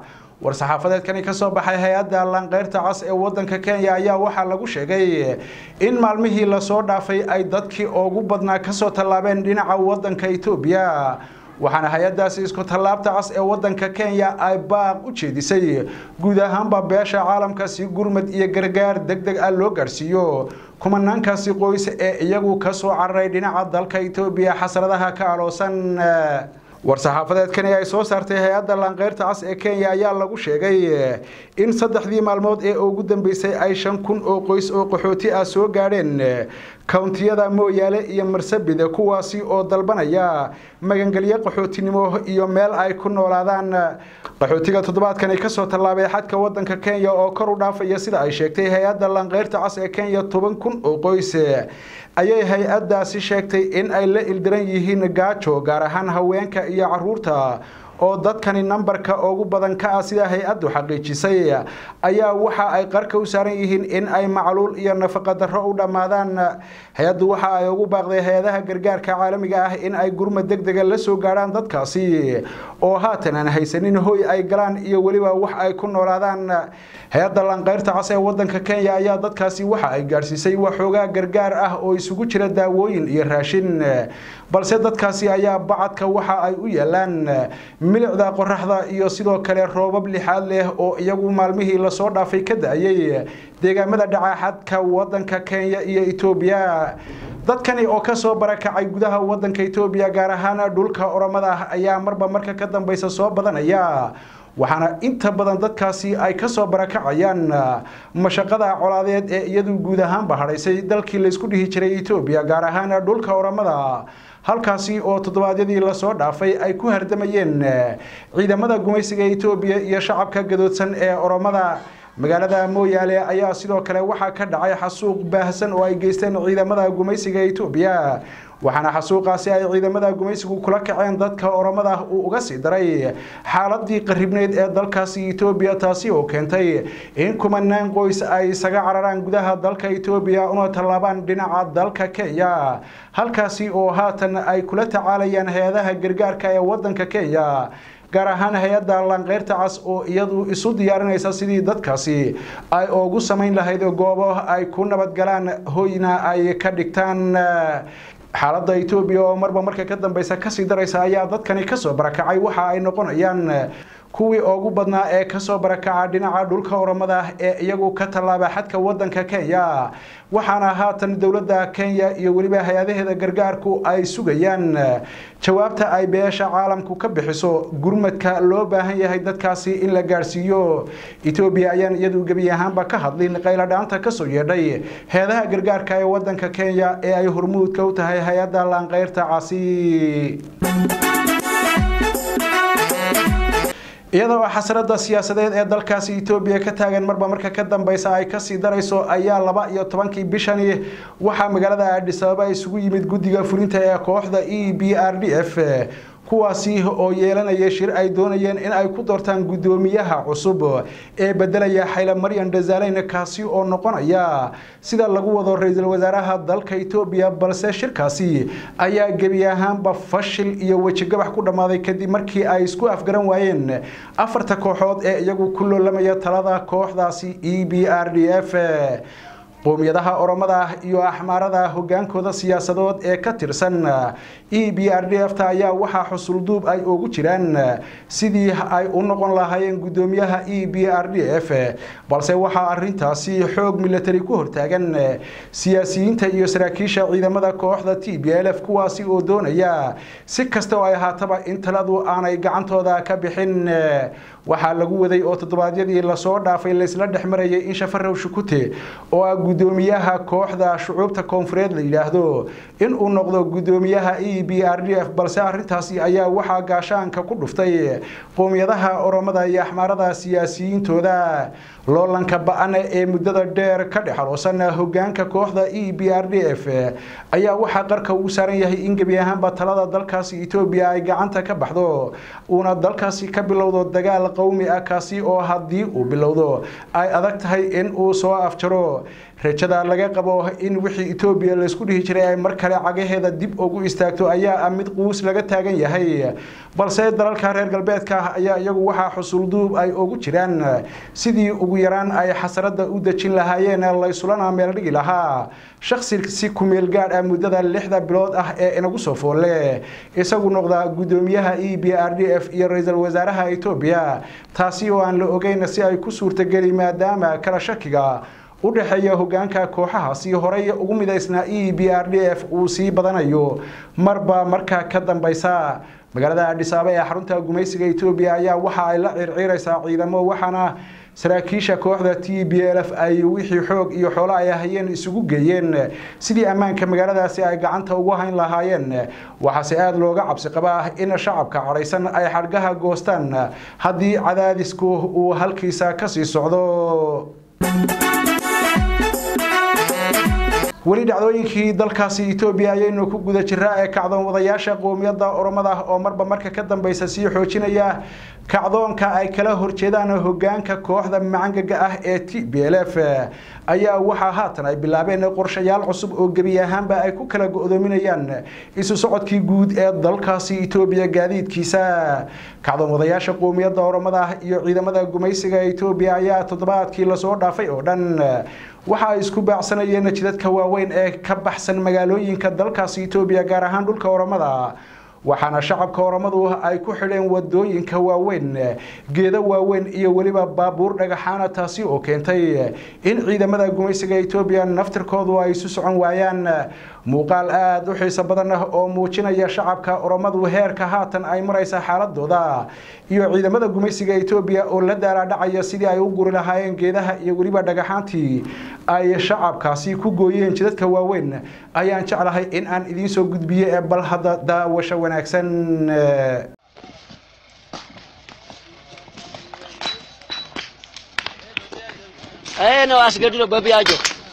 war-saxaafadeedkani kasoo baxay hay-adda lanqeyrta cas ee wadanka kenya ayaa waxaa lagu sheegay in maalmihii lasoo dhaafay ay dadkii ugu badnaa kasoo tallaabeen dhinaca wadanka etoobiya waxaana hay-adaasi isku tallaabta cas ee wadanka kenya ay baaq u jeedisay guud ahaanba beesha caalamka si gurmad iyo gargaar deg deg ah loo gaarsiiyo kumanaankaasi qoys ee iyagu kasoo cararay dhinaca dalka etoobiya xasradaha ka aloosan war-saxaafadeedkani ay soo saartay hay-adda lanqeyrta cas ee kenya ayaa lagu sheegay in saddexdii maalmood ee ugu dambeysay ay shan kun oo qoys oo qaxooti ah soo gaadheen kountiyada mooyaale iyo marsabid kuwaasi oo dalbanaya magangelyo qaxootinimo iyo meel ay ku noolaadaan qaxootiga toddobaadkani kasoo tallaabay xadka wadanka kenya oo kor u dhaafaya sida ay sheegtay hay-adda lanqeyrta cas ee kenya toban kun oo qoys ayay hay-addaasi sheegtay in ay la ildiran yihiin gaajo gaar ahaan haweenka iyo caruurta oo dadkani nambarka ugu badan ka ah sida hay-addu xaqiijisay ayaa waxa ay qarka u saaran yihiin in ay macluul iyo nafaqa darro u dhammaadaan hay-addu waxa ay ugu baaqday hay-adaha gargaarka caalamiga ah in ay gurmad deg dega la soo gaadhaan dadkaasi oo haatan aan haysanin hoy ay galaan iyo weliba wax ay ku noolaadaan hay-adda lanqeyrta cas ee wadanka kenya ayaa dadkaasi waxa ay gaadhsiisay waxoogaa gargaar ah oo isugu jira daawooyin iyo raashin balse dadkaasi ayaa bacadka waxa ay u yaalaan milicda qoraxda iyo sidoo kale roobab lixaad leh oo iyagu maalmihii lasoo dhaafay ka da-ayay deegaamada dhacaaxadka wadanka kenya iyo etoobiya dadkani oo kasoo barakacay gudaha wadanka etoobiya gaar ahaan dhulka oromada ah ayaa marba marka ka dambeysa soo badanaya waxaana inta badan dadkaasi ay kasoo barakacayaan mashaqada colaadeed ee iyadu guud ahaanba hadhaysay dalkii laysku dhihi jiray etoobiya gaar ahaan dhulka oramada halkaasi oo toddobaadyadii lasoo dhaafay ay ku hardamayeen ciidamada gumaysiga etoobiya iyo shacabka gadoodsan ee oromada magaalada mooyaale ayaa sidoo kale waxaa ka dhacay xasuuq baahsan oo ay geysteen ciidamada gumaysiga etoobiya waxaana xasuuqaasi ay ciidamada gumaysigu kula kaceen dadka oromada uu uga sii daray xaaladii qaribneyd ee dalkaasi etoobiya taasi oo keentay in kumanaan qoys ay isaga cararaan gudaha dalka etoobiya una tallaabaan dhinaca dalka kenya halkaasi oo haatan ay kula tacaalayaan hay-adaha gargaarka ee wadanka kenya gaar ahaan hay-adda lanqeyrta cas oo iyadu isu diyaarinaysa sidii dadkaasi ay ugu samayn lahayd goobo ay ku nabadgalaan hoyna ay ka dhigtaan xaaladda etoobiya oo marba marka ka dambeysa kasii daraysa ayaa dadkani kasoo barakacay waxa ay noqonayaan kuwii ugu badnaa ee kasoo barakaca dhinaca dhulka oromada ee iyagu ka tallaaba xadka wadanka kenya waxaana haatan dowladda kenya iyo weliba hay-adaheeda gargaarku ay sugayaan jawaabta ay beesha caalamku ka bixiso gurmadka loo baahan yahay dadkaasi in la gaadhsiiyo etoobiya ayaan iyadu gebi ahaanba ka hadlin qayladhaanta kasoo yeedhay heedaha gargaarka ee wadanka kenya ee ay hormuudka u tahay hay-adda laanqeyrta casi iyadoo xasrada siyaasadeed ee dalkaasi etoobiya ka taagan marba marka ka dambeysa ay kasii darayso ayaa laba iyo tobankii bishani waxaa magaalada adhis ababa isugu yimid guddiga fulinta ee kooxda e b r d f kuwaasi oo yeelanaya shir ay doonayeen in ay ku doortaan guddoomiyaha cusub ee bedelaya xayla maryan dhazaleyn kaasi oo noqonaya sida lagu wado ra-iisul wasaaraha dalka etoobiya balse shirkaasi ayaa gebi ahaanba fashil iyo wejigabax ku dhammaaday kadib markii ay isku afgaran waayeen afarta kooxood ee iyagu ku loolamaya talada kooxdaasi e b r d f qowmiyadaha oromada iyo axmaarada hogaankooda siyaasadood ee ka tirsan e b r d f ta ayaa waxaa xusulduub ay ugu jiraan sidii ay u noqon lahaayeen guddoomiyaha e b r d f balse waxaa arintaasi xoog milatari ku hortaagan siyaasiyiinta iyo saraakiisha ciidamada kooxda t b l f kuwaasi oo doonaya si kasta oo ay ahaataba in taladu aanay gacantooda ka bixin waxaa lagu waday oo toddobaadyadii lasoo dhaafay laysla dhex marayay in shafarow shukute oo ah guddoomiyaha kooxda shucuubta koonfureed la yidhaahdo in uu noqdo guddoomiyaha e b r d f balse arintaasi ayaa waxaa gaashaanka ku dhuftay qowmiyadaha oromada iyo axmaarada siyaasiyiintooda loolanka ba-an ee muddada dheer ka dhexaloosan hogaanka kooxda e b r d f ayaa waxaa qarka uu saaran yahay in gebi ahaanba talada dalkaasi etoobiya ay gacanta ka baxdo uuna dalkaasi ka bilowdo dagaal qowmi ah kaasi oo haddii uu bilowdo ay adag tahay in uu soo afjaro rajada laga qabo in wixii etoobiya laysku dhihi jiray ay mar kale cagaheeda dib ugu istaagto ayaa ah mid quus laga taagan yahay balse dalalka reer galbeedka ayaa iyagu waxaa xusulduub ay ugu jiraan sidii ugu yaraan ay xasarada u dejin lahaayeen laysulana meel dhigi lahaa shaksi si kumeel gaadh ah muddada lixda bilood ah ee inagu soo foolle isagu noqda guddoomiyaha e b r d f iyo ra-iisul wasaaraha etoobiya taasi oo aan la ogeyn si ay ku suurtageli maadaama kala shakiga u dhexeeya hogaanka kooxahaasi horey ugu midaysnaa e b r d f uu sii badanayo marba marka ka dambeysa magaalada adhisaaba ee xarunta gumaysiga etoobiya ayaa waxa ay la circiiraysaa ciidamo waxaana saraakiisha kooxda t b l f ay wixii xoog iyo xoolo ay hayeen isugu geeyeen sidii ammaanka magaaladaasi ay gacanta ugu hayn lahaayeen waxaase aada looga cabsi qabaa in shacabka cadhaysan ay xadhgaha goostaan haddii cadaadisku uu halkiisa kasii socdo weli dhacdooyinkii dalkaasi etoobiya ayaynu ku guda jiraa ee kacdoon wadayaasha qoomiyadda oromada oo marba marka ka dambeysa sii xoojinaya kacdoonka ay kala horjeedaan hogaanka kooxda macangaga ah ee t b l f ayaa waxaa haatan ay bilaabeen qorshayaal cusub oo gebi ahaanba ay ku kala go-doominayaan isu socodkii guud ee dalkaasi etoobiya gaadiidkiisa kacdoon wadayaasha qoomiyadda oromada iyo ciidamada gumaysiga etoobiya ayaa toddobaadkii lasoo dhaafay oo dhan waxa ay isku baacsanayeen jidadka waaweyn ee ka baxsan magaalooyinka dalkaasi etoobiya gaar ahaan dhulka oromada waxaana shacabka oromadu ay ku xidheen wadooyinka waaweyn geedo waaweyn iyo weliba baabuur dhagaxaana taasi oo keentay in ciidamada gumaysiga etoobiya naftirkoodu ay isu socon waayaan muuqaal aada u xiiso badan oo muujinaya shacabka oromadu heerka haatan ay maraysa xaaladooda iyo ciidamada gumaysiga etoobiya oo la daalaadhacaya sidii ay u guri lahaayeen geedaha iyo weliba dhagaxaantii ay shacabkaasi ku gooyeen jidadka waaweyn ayaan jeclahay in aan idiin soo gudbiye ee bal hadda daawasho wanaagsan ነው አስገድዶ በቢያጆ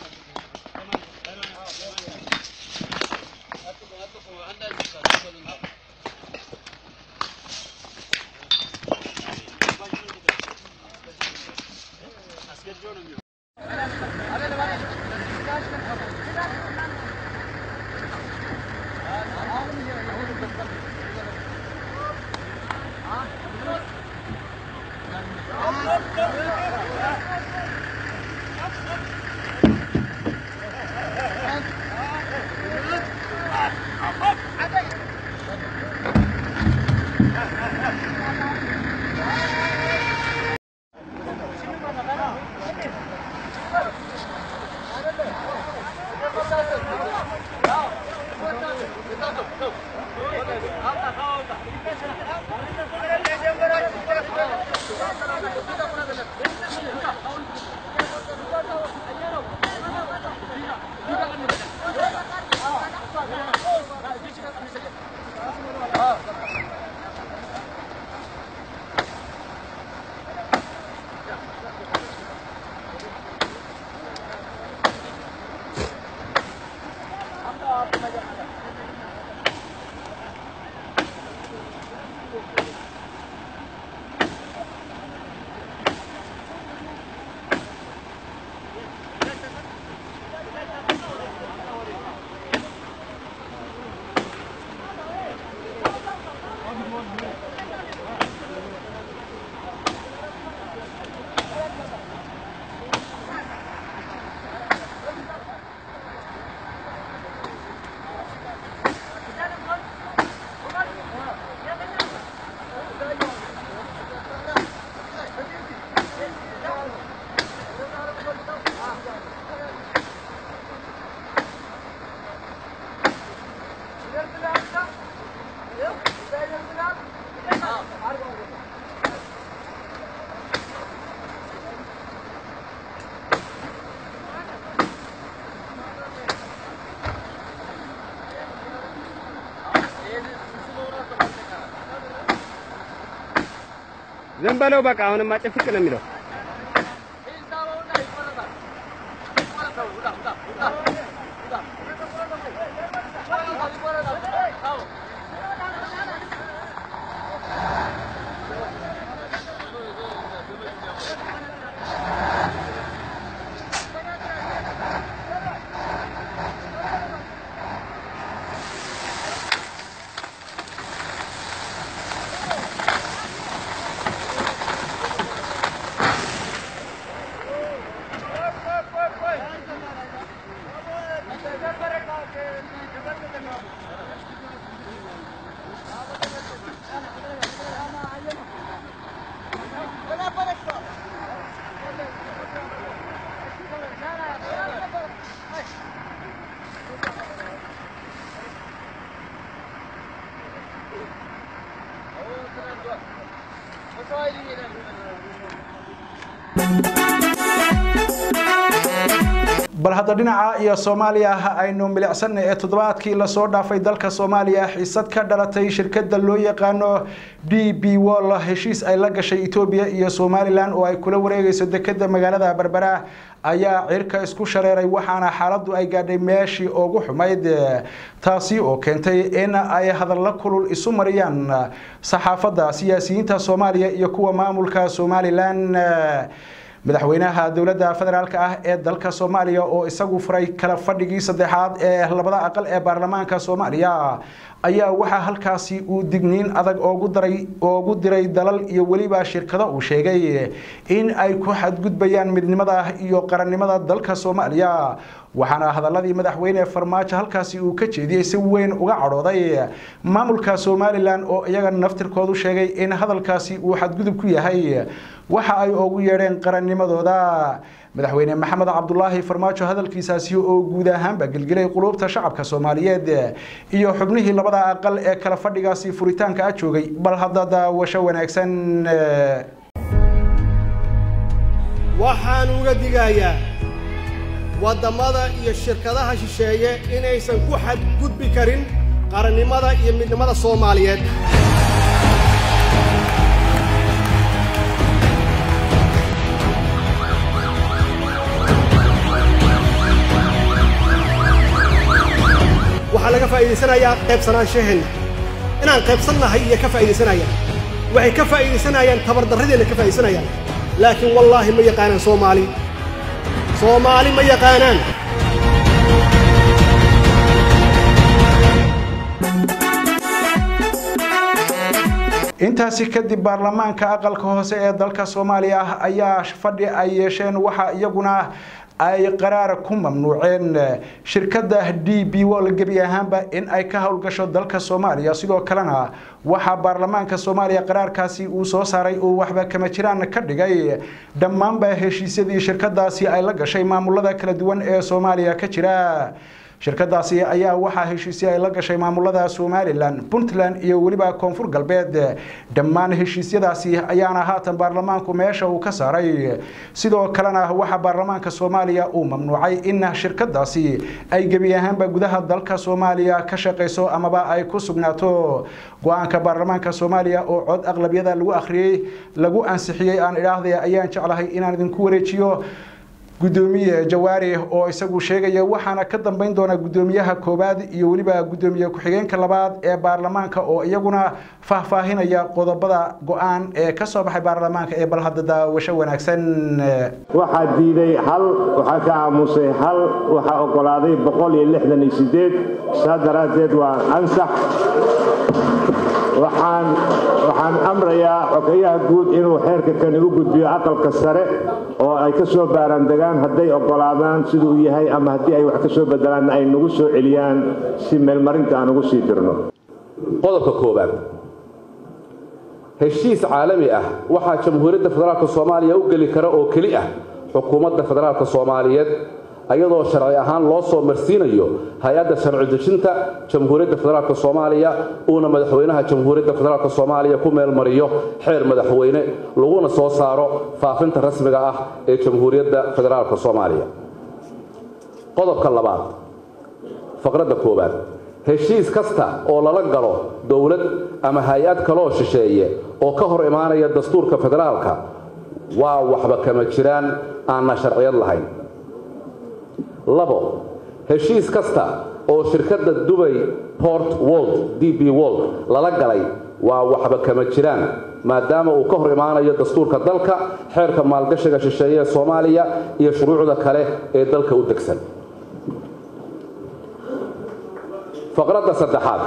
ዝም በለው በቃ። አሁንማ ጭፍቅ ነው የሚለው። bal hadda dhinaca iyo soomaaliya aynu milicsanay ee toddobaadkii lasoo dhaafay dalka soomaaliya xiisad ka dhalatay shirkada loo yaqaano d b wall heshiis ay la gashay etoobiya iyo somalilan oo ay kula wareegayso dekeda magaalada berbera ayaa cirka isku shareeray waxaana xaaladu ay gaadhay meeshii ugu xumayd taasi oo keentay in ay hadalla kulul isu mariyaan saxaafadda siyaasiyiinta soomaaliya iyo kuwa maamulka somalilan madaxweynaha dowladda federaalk ah ee dalka soomaaliya oo isagu furay kala fadhigii saddexaad ee labada aqal ee baarlamaanka soomaaliya ayaa waxaa halkaasi uu digniin adag oogu daray oogu diray dalal iyo weliba shirkado uu sheegay in ay ku xadgudbayaan midnimada iyo qarannimada dalka soomaaliya waxaana hadaladii madaxweyne farmaajo halkaasi uu ka jeediyey si weyn uga cadhooday maamulka somalilan oo iyaga naftirkoodu sheegay in hadalkaasi uu xadgudub ku yahay waxa ay ugu yeedheen qarannimadooda madaxweyne maxamed cabdulaahi farmaajo hadalkiisaasi oo guud ahaanba gelgelay quluubta shacabka soomaaliyeed iyo xubnihii labada aqal ee kala fadhigaasi furitaanka a joogay bal hadda daawasho wanaagsan waxaan uga digayaa waddamada iyo shirkadaha shisheeye inaysan ku xadgudbi karin qarannimada iyo midnimada soomaaliyeed waxaa laga faa'iidaysanayaa qaybsanaanshaheena inaan qaybsannahay iyo ka faa'iidaysanayaan waxay ka faa'iidaysanayaan tabardarradeenna ka faa'iidaysanayaan laakiin wallaahi ma yaqaanaan soomaali soomaali ma yaqaanaan intaasi kadib baarlamaanka aqalka hoose ee dalka soomaaliya ayaa fadhi ay yeesheen waxaa iyaguna ay qaraar ku mamnuuceen shirkadda d b wall gebi ahaanba in ay ka howlgasho dalka soomaaliya sidoo kalena waxaa baarlamaanka soomaaliya qaraarkaasi uu soo saaray uu waxba kama jiraan ka dhigay dhammaanba heshiisyadii shirkadaasi ay la gashay maamulada kala duwan ee soomaaliya ka jira shirkadaasi ayaa waxaa heshiisyo ay la gashay maamulada somalilan puntland iyo weliba koonfur galbeed dhammaan heshiisyadaasi ayaana haatan baarlamaanku meesha uu ka saaray sidoo kalena waxaa baarlamaanka soomaaliya uu mamnuucay in shirkadaasi ay gebi ahaanba gudaha dalka soomaaliya ka shaqayso amaba ay ku sugnaato go-aanka baarlamaanka soomaaliya oo cod aqlabiyada lagu akhriyey lagu ansixiyey aan idhaahday ayaan jeclahay inaan idinku wareejiyo gudoomiye jawaari oo isagu sheegaya waxaana ka dambeyn doona gudoomiyaha koowaad iyo weliba gudoomiye ku-xigeenka labaad ee baarlamaanka oo iyaguna faahfaahinaya qodobada go-aan ee ka soo baxay baarlamaanka ee bal hadda daawasho wanaagsan waxaa diiday hal waxaa ka aamusay hal waxaa ogolaaday boqol iyo lixdan iyo sideed saa daraaddeed waa ansax waxaan waxaan amrayaa xogeyaha guud inuu xeerka kani u gudbiyo aqalka sare oo ay ka soo baarandegaan hadday ogolaadaan siduu yahay ama haddii ay wax ka soo bedelaanna ay nagu soo celiyaan si meelmarinta aan ugu sii dirno qodobka koowaad heshiis caalami ah waxaa jamhuuriyadda federaalk soomaaliya u geli kara oo keli ah xukuumadda federaalk soomaaliyeed ayadoo sharci ahaan loo soo marsiinayo hay-adda sharci dejinta jamhuuriyadda federaalk soomaaliya uuna madaxweynaha jamhuuriyadda federaalk soomaaliya ku meelmariyo xeer madaxweyne laguna soo saaro faafinta rasmiga ah ee jamhuuriyadda federaalk soomaaliya qodobka labaad faqradda koowaad heshiis kasta oo lala galo dowlad ama hay-ad kaloo shisheeye oo ka hor imaanaya dastuurka federaalka waa waxba kama jiraan aanna sharciyad lahayn labo heshiis kasta oo shirkadda dubay port wold d b wold lala galay waa waxba kama jiraan maadaama uu ka hor imaanayo dastuurka dalka xeerka maalgashiga shisheeye ee soomaaliya iyo shuruucda kale ee dalka u degsan faqradda saddexaad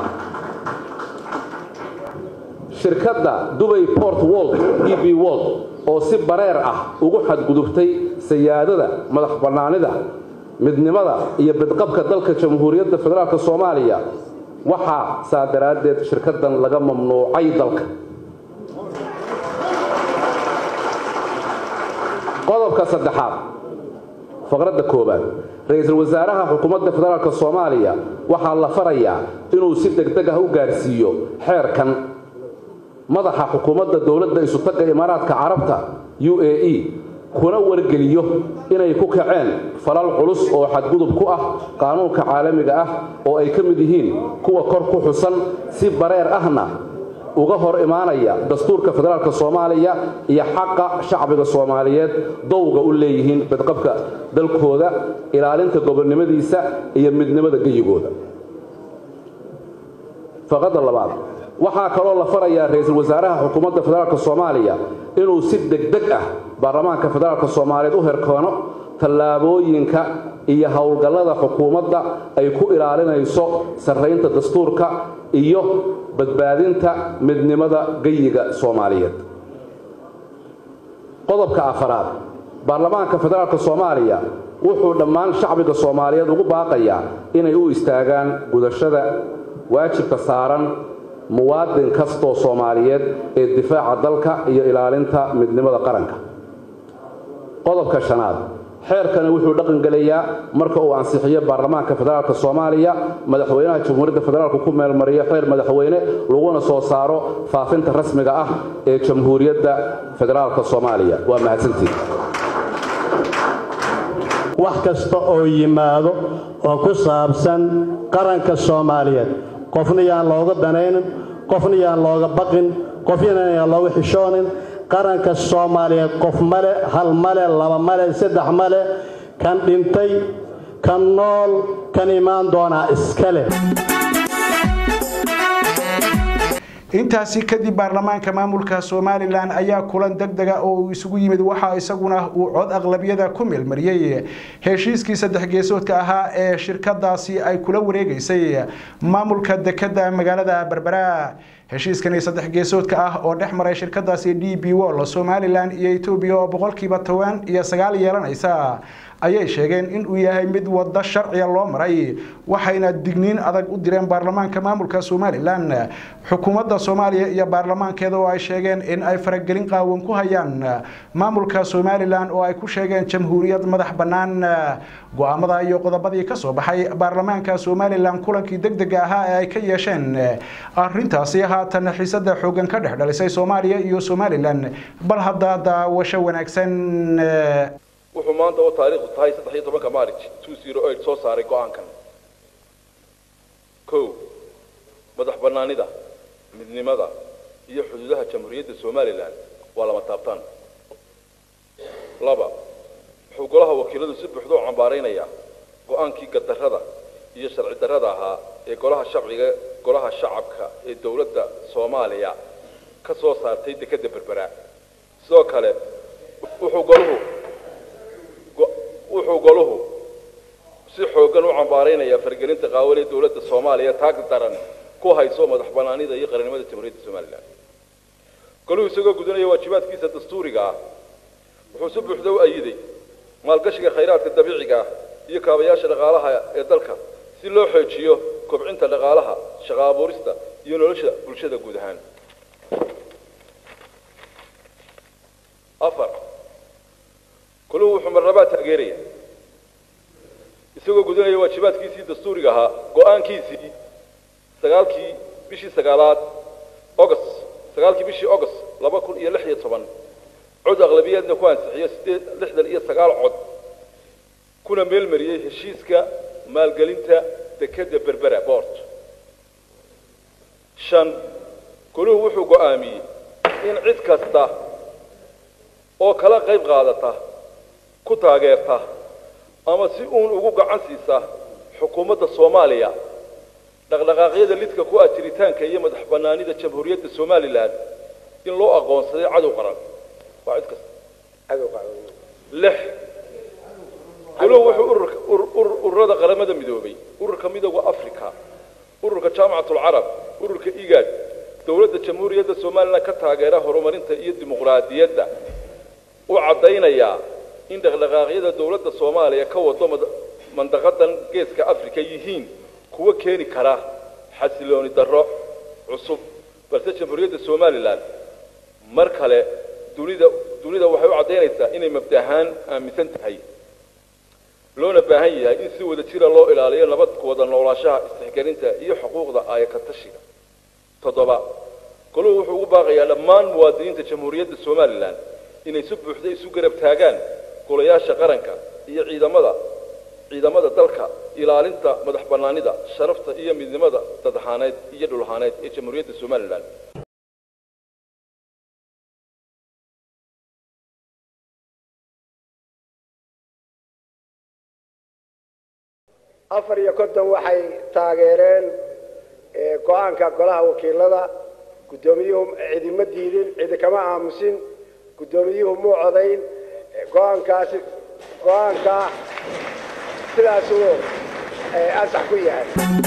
shirkadda dubay port wold d b wold oo si bareer ah ugu xadgudubtay sayaadada madax bannaanida midnimada iyo bidqabka dalka jamhuuriyadda federaalk soomaaliya waxaa saa daraaddeed shirkaddan laga mamnuucay dalka qodobka saddexaad faqradda koowaad ra-iisul wasaaraha xukuumadda federaalk soomaaliya waxaa la farayaa inuu si degdeg ah u gaarsiiyo xeerkan madaxa xukuumadda dowladda isutagga imaaraadka carabta u a e kuna wargeliyo inay ku kaceen falal culus oo xadgudub ku ah qaanuunka caalamiga ah oo ay ka mid yihiin kuwa kor ku xusan si bareer ahna uga hor imaanaya dastuurka federaalk soomaaliya iyo xaqa shacbiga soomaaliyeed dowga u leeyihiin badqabka dalkooda ilaalinta gobonnimadiisa iyo midnimada geyigooda faqadda labaad waxaa kaloo la farayaa ra-iisul wasaaraha xukuumadda federaalk soomaaliya inuu si degdeg ah baarlamaanka federaalk soomaaliyeed u herkoono tallaabooyinka iyo howlgallada xukuumadda ay ku ilaalinayso sarraynta dastuurka iyo badbaadinta midnimada geyiga soomaaliyeed qodobka afaraad baarlamaanka federaalk soomaaliya wuxuu dhammaan shacbiga soomaaliyeed ugu baaqayaa inay u istaagaan gudashada waajibka saaran muwaadin kastoo soomaaliyeed ee difaaca dalka iyo ilaalinta midnimada qaranka qodobka shanaad xeerkani wuxuu dhaqangelayaa marka uu ansixiyo baarlamaanka federaalk soomaaliya madaxweynaha jamhuuriyadda federaalk ku meelmariyo xeer madaxweyne laguna soo saaro faafinta rasmiga ah ee jamhuuriyadda federaalk soomaaliya waa mahadsantiin wax kasta oo yimaado oo ku saabsan qaranka soomaaliyeed qofna yaan looga danaynin qofna yaan looga baqin qofna yaan looga xishoonin qaranka soomaaliyeed qof male hal male laba male saddex male kan dhintay kan nool kan imaan doonaa iska leh intaasi kadib baarlamaanka maamulka somalilan ayaa kulan degdega oo uu isugu yimid waxaa isaguna uu cod aqlabiyada ku meelmariyey heshiiskii saddex geesoodka ahaa ee shirkadaasi ay kula wareegeysay maamulka dekada magaalada berbera heshiiskani saddex geesoodka ah oo dhex maray shirkadaasi d b wol somalilan iyo etoobiya oo boqolkiiba toban iyo sagaal yeelanaysa ayay sheegeen in uu yahay mid wado sharciga loo maray waxayna digniin adag u direen baarlamaanka maamulka somalilan xukuumadda soomaaliya iyo baarlamaankeeda oo ay sheegeen in ay faragelin qaawan ku hayaan maamulka somalilan oo ay ku sheegeen jamhuuriyad madax bannaan go-aamada iyo qodobadii ka soo baxay baarlamaanka somalilan kulankii degdega ahaa ee ay ka yeesheen arintaasi haatan xiisada xoogan ka dhex dhalisay soomaaliya iyo somalilan bal hadda daawasho wanaagsan wuxuu maanta oo taariikhdu tahay saddex iyo tobanka maarij two zero eight soo saaray go-aankan kow madax bannaanida midnimada iyo xuduudaha jamhuuriyadda somalilan waa lama taabtaan laba wuxuu golaha wakiiladu si buuxda u cambaaraynayaa go-aankii gadarrada iyo sharci darrada ahaa ee golaha shacbiga golaha shacabka ee dowladda soomaaliya ka soo saartay dekedda berbera sidoo kale wuxuu goluhu wuxuu goluhu si xooggan u cambaaraynayaa fargelinta qaawan ee dowladda soomaaliya taag daran ku hayso madax bannaanida iyo qarannimada jamhuuriyadda somalilan goluhu isagoo gudanaya waajibaadkiisa dastuuriga ah wuxuu si buuxda u ayiday maalgashiga khayraadka dabiiciga ah iyo kaabayaasha dhaqaalaha ee dalka si loo xoojiyo kobcinta dhaqaalaha shaqo abuurista iyo nolosha bulshada guud ahaan afar kuluhu wuxuu marnabaa taageeraya isagoo gudanaya waajibaadkiisii dastuuriga ahaa go-aankiisii sagaalkii bishii sagaalaad august sagaalkii bishii august laba kun iyo lix iyo toban cod aqlabiyaadna ku ansixiyo sideed lixdan iyo sagaal cod kuna meelmariyey heshiiska maalgelinta dekedda berbera boort shan kuluhu wuxuu go'aamiyey in cid kasta oo kala qayb qaadata ku taageerta ama si uun ugu gacan siisa xukuumadda soomaaliya dhaqdhaqaaqyada lidka ku ah jiritaanka iyo madax bannaanida jamhuuriyadda somalilan in loo aqoonsaday cadow qaran waa cid kasta lix kuluhu wuxuu ururada qaramada midoobay ururka midooda africa ururka jaamacatlcarab ururka igaad dowladda jamhuuriyadda somalilan ka taageera horumarinta iyo dimuqraadiyadda u caddaynayaa in dhaqdhaqaaqyada dowladda soomaaliya ka wado mandaqadan geeska africa yihiin kuwa keeni kara xasilooni darro cusub balse jamhuuriyadda somalilan mar kale dunida dunida waxay u caddaynaysaa inay mabda ahaan aaminsan tahay loona baahan yahay in si wada jira loo ilaaliyo nabad wada noolaanshaha istixgelinta iyo xuquuqda aayaka tashiga toddoba goluhu wuxuu ugu baaqayaa dhammaan muwaadiniinta jamhuuriyadda somalilan inay si buuxda isu garab taagaan golayaasha qaranka iyo ciidamada ciidamada dalka ilaalinta madax bannaanida sharafta iyo midnimada dadaxaaneed iyo dhulahaaneed ee jamhuuriyadda somalilan afar iyo konton waxay taageereen go-aanka golaha wakiilada guddoomiyuhu cidima diidin cidi kama aamusin guddoomiyuhu muu codayn go-aankaasi go-aankaa sidaasuu ansax ku yahay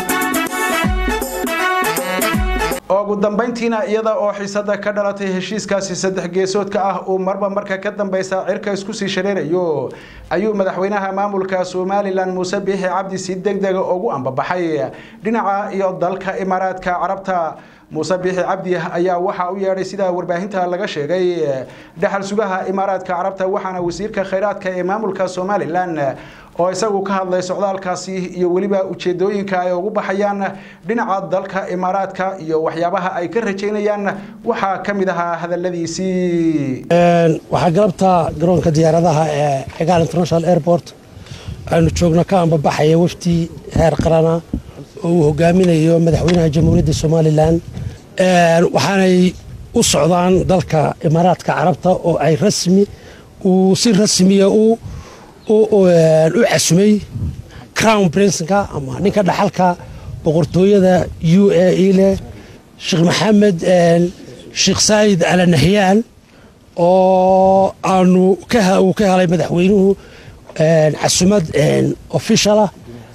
ugu dambayntiina iyada oo xiisada ka dhalatay heshiiskaasi saddex geesoodka ah uu marba marka ka dambeysa cirka isku sii shareerayo ayuu madaxweynaha maamulka somalilan muuse biixi cabdi si degdega ugu ambabaxay dhinaca iyo dalka imaaraadka carabta muuse biixi cabdi ayaa waxa u yeedhay sida warbaahinta laga sheegay dhaxal sugaha imaaraadka carabta waxaana wasiirka khayraadka ee maamulka somalilan oo isagu ka hadlay socdaalkaasi iyo weliba ujeedooyinka ay ugu baxayaan dhinaca dalka imaaraadka iyo waxyaabaha ay ka rajaynayaan waxaa ka mid ahaa hadaladiisii waxaa galabta garoonka diyaaradaha ee cigaal international airport aynu joogno ka ambabaxaya wafdi heer qarana oo uu hogaaminayo madaxweynaha jamhuuriyadda somalilan waxaanay u socdaan dalka imaaraadka carabta oo ay rasmi uu si rasmiya u u casumay crown princenka ama ninka dhaxalka boqortooyada u a e leh sheekh maxamed sheekh saayid ala nahyaan oo aanu uu ka helay madaxweynuhu casumad officialah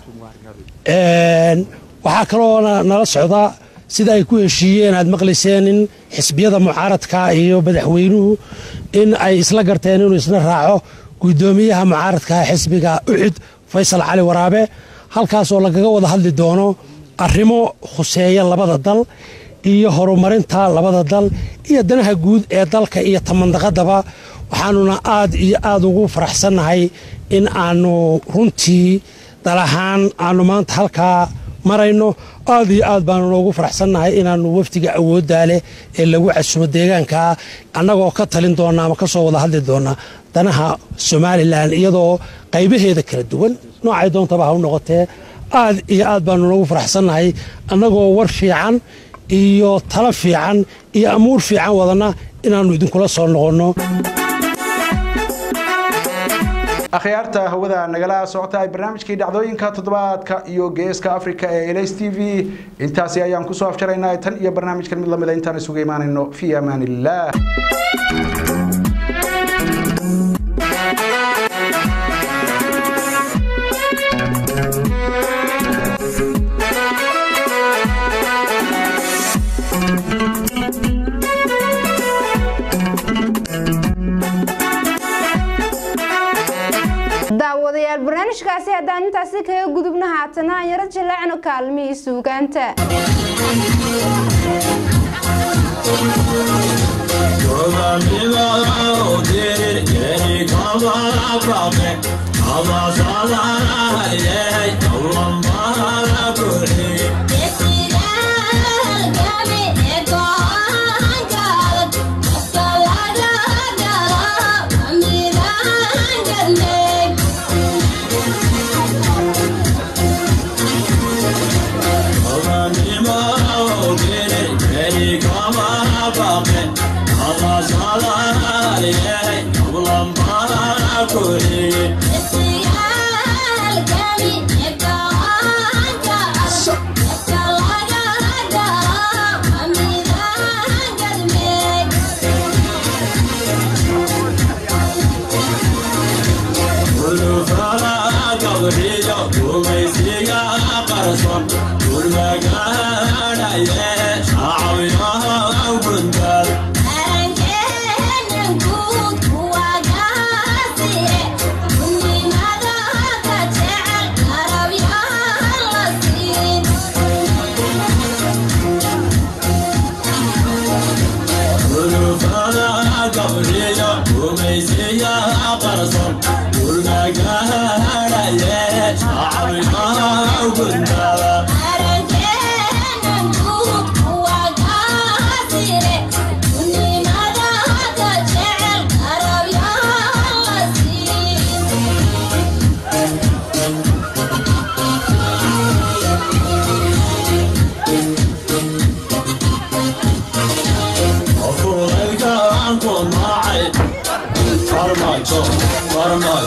waxaa kaloo nala socda sida ay ku heshiiyeen aad maqlayseen in xisbiyada mucaaradka iyo madaxweynuhu in ay isla garteen inuu isna raaco guddoomiyaha mucaaradka xisbiga uxud faysal cali waraabe halkaasoo lagaga wada hadli doono arrimo khuseeya labada dal iyo horumarinta labada dal iyo danaha guud ee dalka iyo tamandaqadaba waxaanuna aad iyo aad ugu faraxsannahay in aanu runtii dal ahaan aanu maanta halkaa marayno aad iyo aad baanu noogu faraxsannahay inaanu wafdiga awooddaa leh ee lagu casumo deegaankaa annagoo ka talin doona ama ka soo wada hadli doona danaha somalilan iyadoo qaybaheeda kala duwan noocay doontaba ha u noqotee aad iyo aad baanu noogu faraxsannahay annagoo war fiican iyo talo fiican iyo amuur fiican wadana inaannu idinkula soo noqonno akhyaarta hawada nagala socota barnaamijkii dhacdooyinka toddobaadka iyo geeska africa ee ls t v intaasi ayaan kusoo afjaraynaa tan iyo barnaamijkan mid lamida intaan isugu imaanayno fi amaan illah daawadayaal barnaamijkaasi haddaan intaasi kaga gudubna haatana aan yaro jaleecno kaalmihii suugaanta Yeah.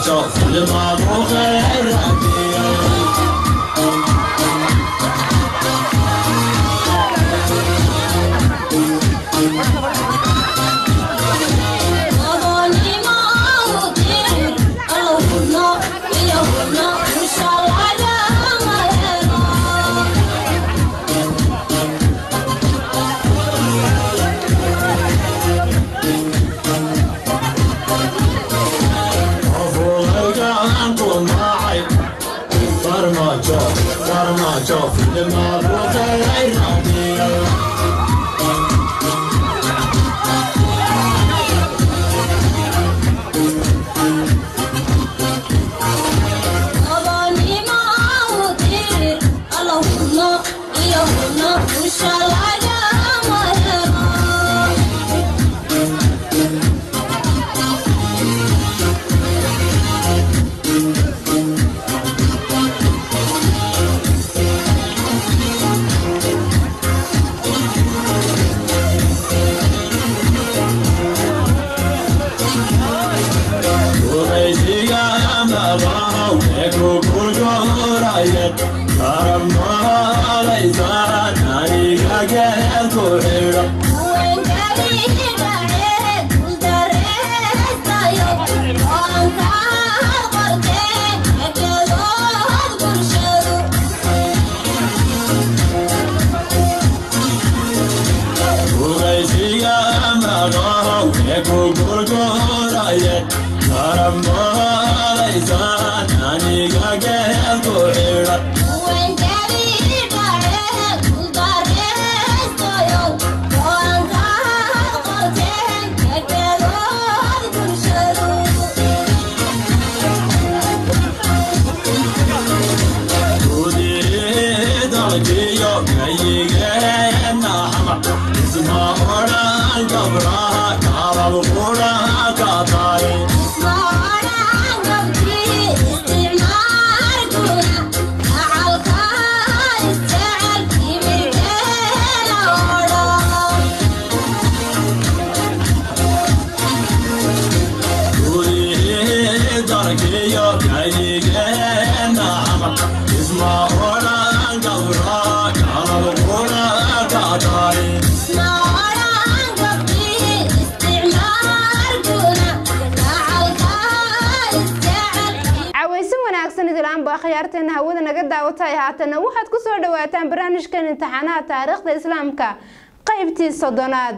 khiyaarteena hawada naga daawatay haatana waxaad ku soo dhawaataan barnaamijkan imtixaanaha taariikhda islaamka qaybtii soddonaad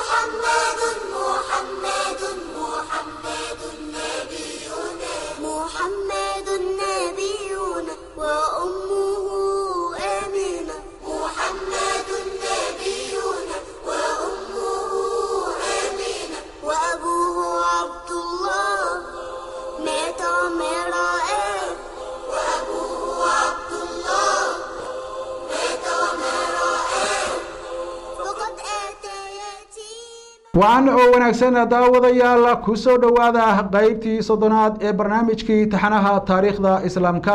محمد نبينا وأمه آمنة محمد نبينا وأمه آمنة وأبوه عبد الله مات مرائه وأبوه عبد الله مات مرائه فقد أتى wacan oo wanaagsan daawadayaal ku soo dhowaada qaybtii soddonaad ee barnaamijkii taxanaha taariikhda islaamka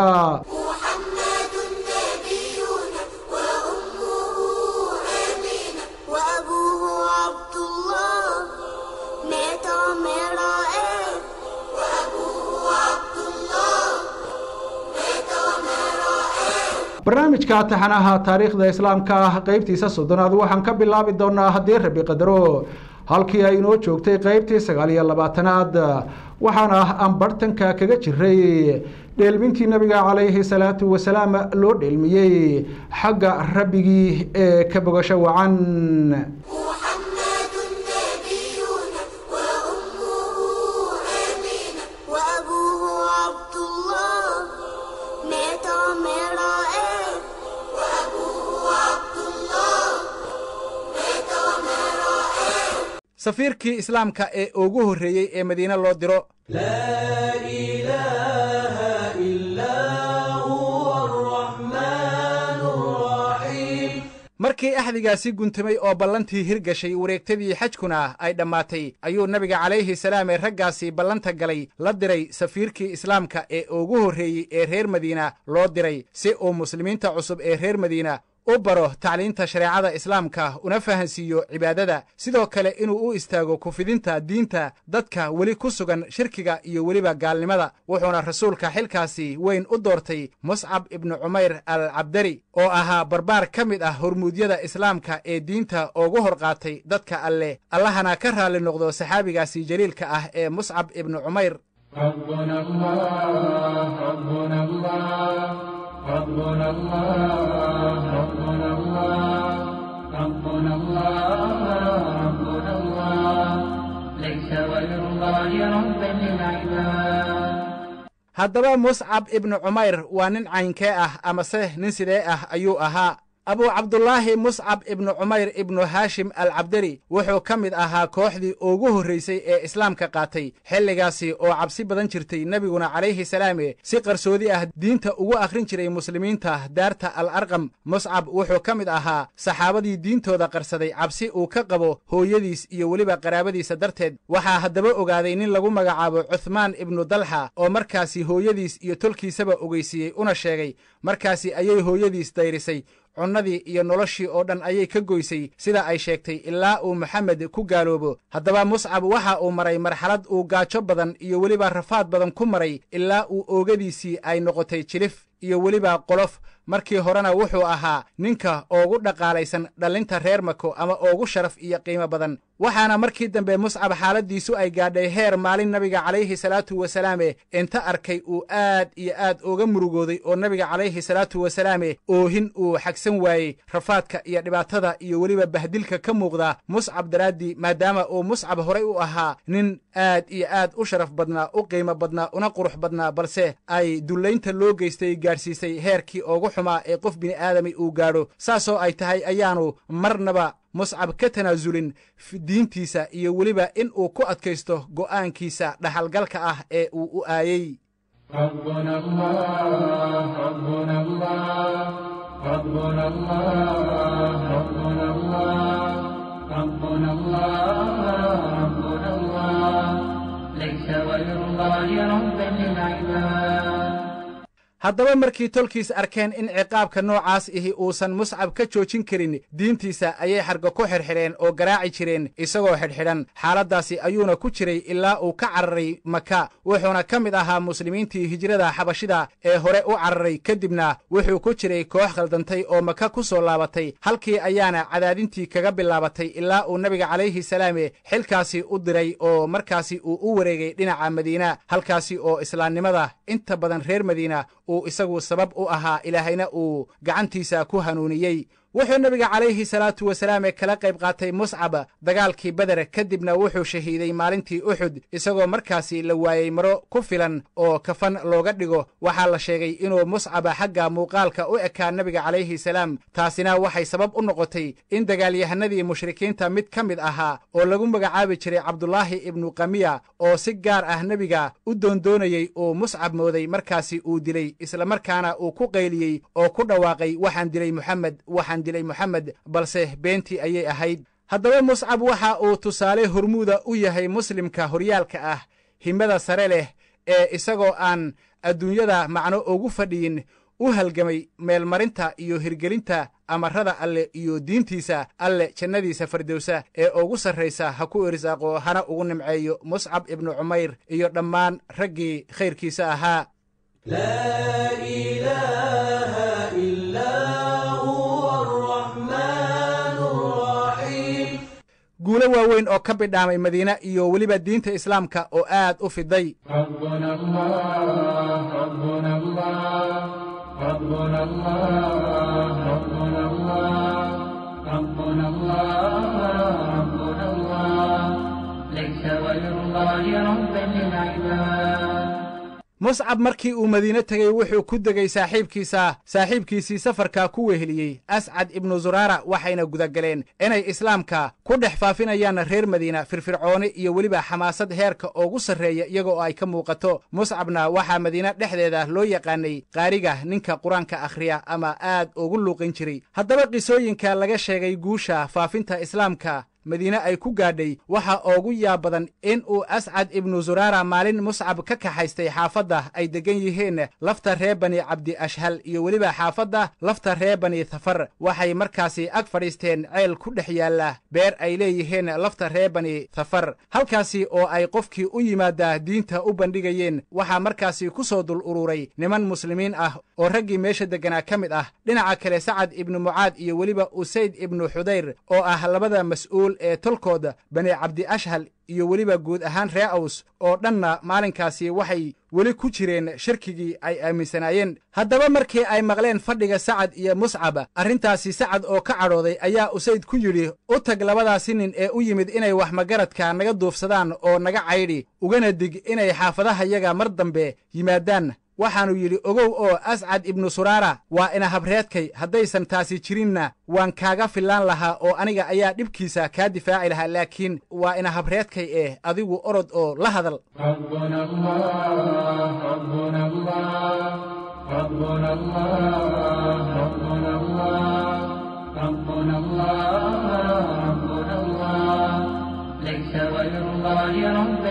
وأبوه عبد الله مات مرائه وأبوه عبد الله مات مرائه barnaamijka taxanaha taariikhda islaamka qaybtiisa soddonaad waxaan ka bilaabi doonaa haddii rabi qadaro halkii ay inoo joogtay qaybtii sagaal iyo labaatanaad waxaana aan bartanka kaga jiray dheelmintii nabiga calayhi salaatu wasalaam loo dheelmiyey xagga rabbigii ee ka bogasho wacan وأبوه عبد الله مات مرائه وأبوه عبد الله مات مرائه safiirkii islaamka ee ugu horreeyey ee madiine loo diro markii axdigaasi guntamay oo ballantii hirgashay wareegtadii xajkuna ay dhammaatay ayuu nabiga calayhi salaam ee raggaasi ballanta galay la diray safiirkii islaamka ee ugu horreeyey ee reer madiina loo diray si uu muslimiinta cusub ee reer madiina u baro tacliinta shareecada islaamka una fahansiiyo cibaadada sidoo kale inuu u istaago kufidinta diinta dadka weli ku sugan shirkiga iyo weliba gaalnimada wuxuuna rasuulka xilkaasi weyn u doortay muscab ibnu cumayr al cabdari oo ahaa barbaar ka mid ah hormuudyada islaamka ee diinta ugu hor qaatay dadka alleh allahana ka raalli noqdo saxaabigaasi jaliilka ah ee muscab ibnu cumayr ربنا الله ربنا الله ربنا الله ربنا الله ربنا الله ربنا الله ليس غير الله ربا للعباد haddaba muscab ibnu cumayr waa nin caynkee ah amase nin sidee ah ayuu ahaa abu cabdulaahi muscab ibnu cumayr ibnu haashim al cabdari wuxuu ka mid ahaa kooxdii ugu horraysay ee islaamka qaatay xilligaasi oo cabsi badan jirtay nebiguna calayhi salaame si qarsoodi ah diinta ugu akhrin jiray muslimiinta daarta al arqam muscab wuxuu ka mid ahaa saxaabadii diintooda qarsaday cabsi uu ka qabo hooyadiis iyo weliba qaraabadiisa darteed waxaa haddaba ogaaday nin lagu magacaabo cuthmaan ibnu dalxa oo markaasi hooyadiis iyo tolkiisaba ogeysiiyey una sheegay markaasi ayay hooyadiis dayrisay cunnadii iyo noloshii oo dhan ayay ka goysay sida ay sheegtay ilaa uu maxamed ku gaaloobo haddaba muscab waxa uu maray marxalad uu gaajo badan iyo weliba rafaad badan ku maray ilaa uu oogadiisii ay noqotay jilif iyo weliba qolof markii horena wuxuu ahaa ninka oogu dhaqaalaysan dhallinta reer mako ama oogu sharaf iyo qiimo badan waxaana markii dambe muscab xaaladdiisu ay gaadhay heer maalin nabiga calayhi salaatu wasalaame inta arkay uu aad iyo aad uga murugooday oo nabiga calayhi salaatu wasalaame oohin uu xagsan waayey rafaadka iyo dhibaatada iyo weliba bahdilka ka muuqda muscab daraaddii maadaama uu muscab horay u ahaa nin aad iyo aad u sharaf badnaa u qiimo badnaa una qurux badnaa balse ay dullaynta loo geystay gaadhsiisay heerkii oogu xumaa ee qof bini'aadami uu gaadho saasoo ay tahay ayaanu marnaba muscab ka tanaasulin diintiisa iyo weliba in uu ku adkaysto go'aankiisa dhaxalgalka ah ee uu u aayey ربنا الله ربنا الله ربنا الله ربنا الله ربنا الله ربنا الله ليس غير الله ربا للعباد haddaba markii tolkiis arkeen in ciqaabka noocaas ihi uusan muscab ka joojin karin diintiisa ayay xarga ku xidhxidheen oo garaaci jireen isagoo xidhxidhan xaaladdaasi ayuuna ku jiray ilaa uu ka cararay maka wuxuuna ka mid ahaa muslimiintii hijrada xabashida ee hore u cararay kadibna wuxuu ku jiray koox khaldantay oo maka ku soo laabatay halkii ayaana cadaadintii kaga bilaabatay ilaa uu nebiga calayhi salaame xilkaasi u diray oo markaasi uu u wareegay dhinaca madiina halkaasi oo islaamnimada inta badan reer madiina uu isagu sabab u ahaa ilaahayna uu gacantiisa ku hanuuniyey wuxuu nebiga calayhi salaatu wasalaame kala qayb qaatay muscab dagaalkii beder kadibna wuxuu shahiiday maalintii uxud isagoo markaasi la waayey maro ku filan oo kafan looga dhigo waxaa la sheegay inuu muscaba xagga muuqaalka u ekaa nebiga calayhi salaam taasina waxay sabab u noqotay in dagaalyahanadii mushrikiinta mid ka mid ahaa oo lagu magacaabi jiray cabdulaahi ibnu kamiya oo si gaar ah nebiga u doondoonayey uu muscab mooday markaasi uu dilay islamarkaana uu ku qayliyey oo ku dhawaaqay waxaan dilay muxamed waxaan dilay moxamed balse beentii ayay ahayd haddaba muscab waxa uu tusaale hormuuda u yahay muslimka horyaalka ah himada sare leh ee isagoo aan adduunyada macno ugu fadhiyin u halgamay meelmarinta iyo hirgelinta amarada alle iyo diintiisa alle jannadiisa fardowsa ee ugu sarraysa ha ku irsaaqo hana ugu nimceeyo muscab ibnu cumayr iyo dhammaan raggii khayrkiisa ahaa guulo waaweyn oo ka bidhaamay madiine iyo weliba diinta islaamka oo aad u fiday ربنا الله ربنا الله ربنا الله ربنا الله ربنا الله ربنا الله ليس غير الله ربا للعباد muscab markii uu madiine tegey wuxuu ku degay saaxiibkiisa saaxiibkiisii safarka ku weheliyey ascad ibnu zuraara waxayna gudagaleen inay islaamka ku dhex faafinayaan reer madiina firfircooni iyo weliba xamaasad heerka ugu sarreeya iyaga oo ay ka muuqato muscabna waxaa madiine dhexdeeda loo yaqaanay qaariga ninka qur-aanka akhriya ama aad ugu luuqin jiray haddaba qisooyinka laga sheegay guusha faafinta islaamka madiine ay ku gaadhay waxa oogu yaab badan in uu ascad ibnu zuraara maalin muscab ka kaxaystay xaafadda ay deggan yihiin lafta reer bani cabdi ashhal iyo weliba xaafadda lafta reer bani thafar waxay markaasi ag fadhiisteen ceel ku dhex yaalla beer ay leeyihiin lafta reer bani thafar halkaasi oo ay qofkii u yimaada diinta u bandhigayeen waxaa markaasi ku soo dul ururay niman muslimiin ah oo raggii meesha degganaa ka mid ah dhinaca kale sacad ibnu mucaad iyo weliba usayd ibnu xudayr oo ah labada mas'uul ee tolkooda bani cabdi ashhal iyo weliba guud ahaan ree aws oo dhanna maalinkaasi waxay weli ku jireen shirkigii ay aaminsanaayeen haddaba markii ay maqleen fadhiga sacad iyo muscab arrintaasi sacad oo ka cadhooday ayaa usayd ku yidhi u tag labadaasi nin ee u yimid inay wax magaradka naga duufsadaan oo naga caydhi ugana dig inay xaafadahayaga mar dambe yimaadaan waxaannu yidhi ogow oo ascad ibnu suraara waa ina habreedkay haddaysan taasi jirinna waan kaaga fillaan lahaa oo aniga ayaa dhibkiisa kaa difaaci lahaa laakiin waa ina habreedkay eh adigu orod oo la hadal ربنا الله ربنا الله ربنا الله ربنا الله ربنا الله ربنا الله ليس غير الله ربا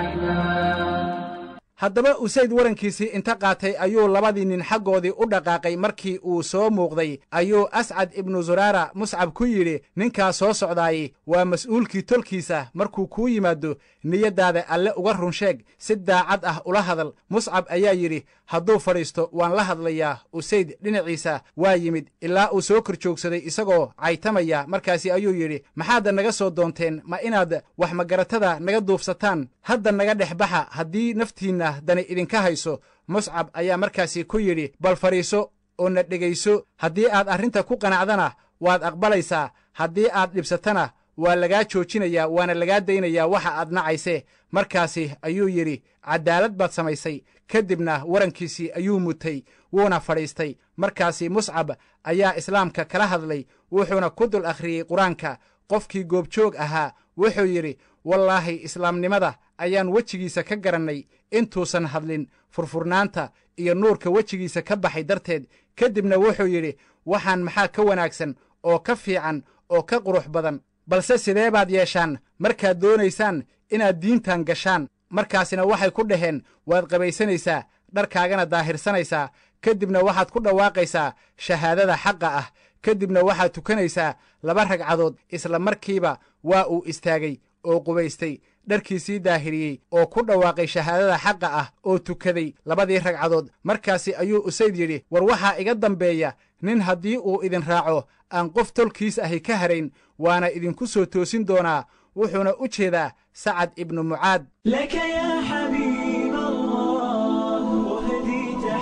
للعباد haddaba usayd warankiisii inta qaatay ayuu labadii nin xaggoodii u dhaqaaqay markii uu soo muuqday ayuu ascad ibnu zuraara muscab ku yidhi ninkaa soo socdaayey waa mas'uulkii tolkiisa markuu kuu yimaado niyaddaada alle uga run sheeg si daacad ah ula hadal muscab ayaa yidhi hadduu fadhiisto waan la hadlayaa usayd dhinaciisa waa yimid ilaa uu soo kor joogsaday isagoo caytamaya markaasi ayuu yidhi maxaadda naga soo doonteen ma inaad wax magaratada naga duufsataan hadda naga dhex baxa haddii naftiinna dani idinka hayso muscab ayaa markaasi ku yidhi bal fadhiiso oo na dhegayso haddii aad arrinta ku qanacdana waad aqbalaysaa haddii aad dhibsatana waa lagaa joojinayaa waana lagaa daynayaa waxa aad nacayse markaasi ayuu yidhi caddaalad baad samaysay ka dibna warankiisii ayuu mutay wuuna fadhiistay markaasi muscab ayaa islaamka kala hadlay wuxuuna ku dul akhriyey qur-aanka qofkii goobjoog ahaa wuxuu yidhi wallaahi islaamnimada ayaan wejigiisa ka garannay intuusan hadlin furfurnaanta iyo nuurka wejigiisa ka baxay darteed ka dibna wuxuu yidhi waxaan maxaa ka wanaagsan oo ka fiican oo ka qurux badan balse sidee baad yeeshaan markaad doonaysaan inaad diintan gashaan markaasina waxay ku dhaheen waad qabaysanaysaa dharkaagana daahirsanaysaa ka dibna waxaad ku dhawaaqaysaa shahaadada xaqa ah ka dibna waxaad tukanaysaa laba ragcadood isla markiiba waa uu istaagay oo qubaystay dharkiisii daahiriyey oo ku dhawaaqay shahaadada xaqa ah oo tukaday labadii ragcadood markaasi ayuu usayd yidhi war waxaa iga dambeeya nin haddii uu idin raaco aan qof tolkiis ahi ka harayn waana idinku soo toosin doonaa wuxuuna u jeedaa sacad ibnu mucaad لك يا حبيب الله أهدي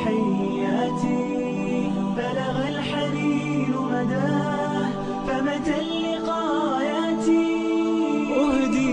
تحياتي بلغ الحنين مداه فمتى اللقاياتي أهدي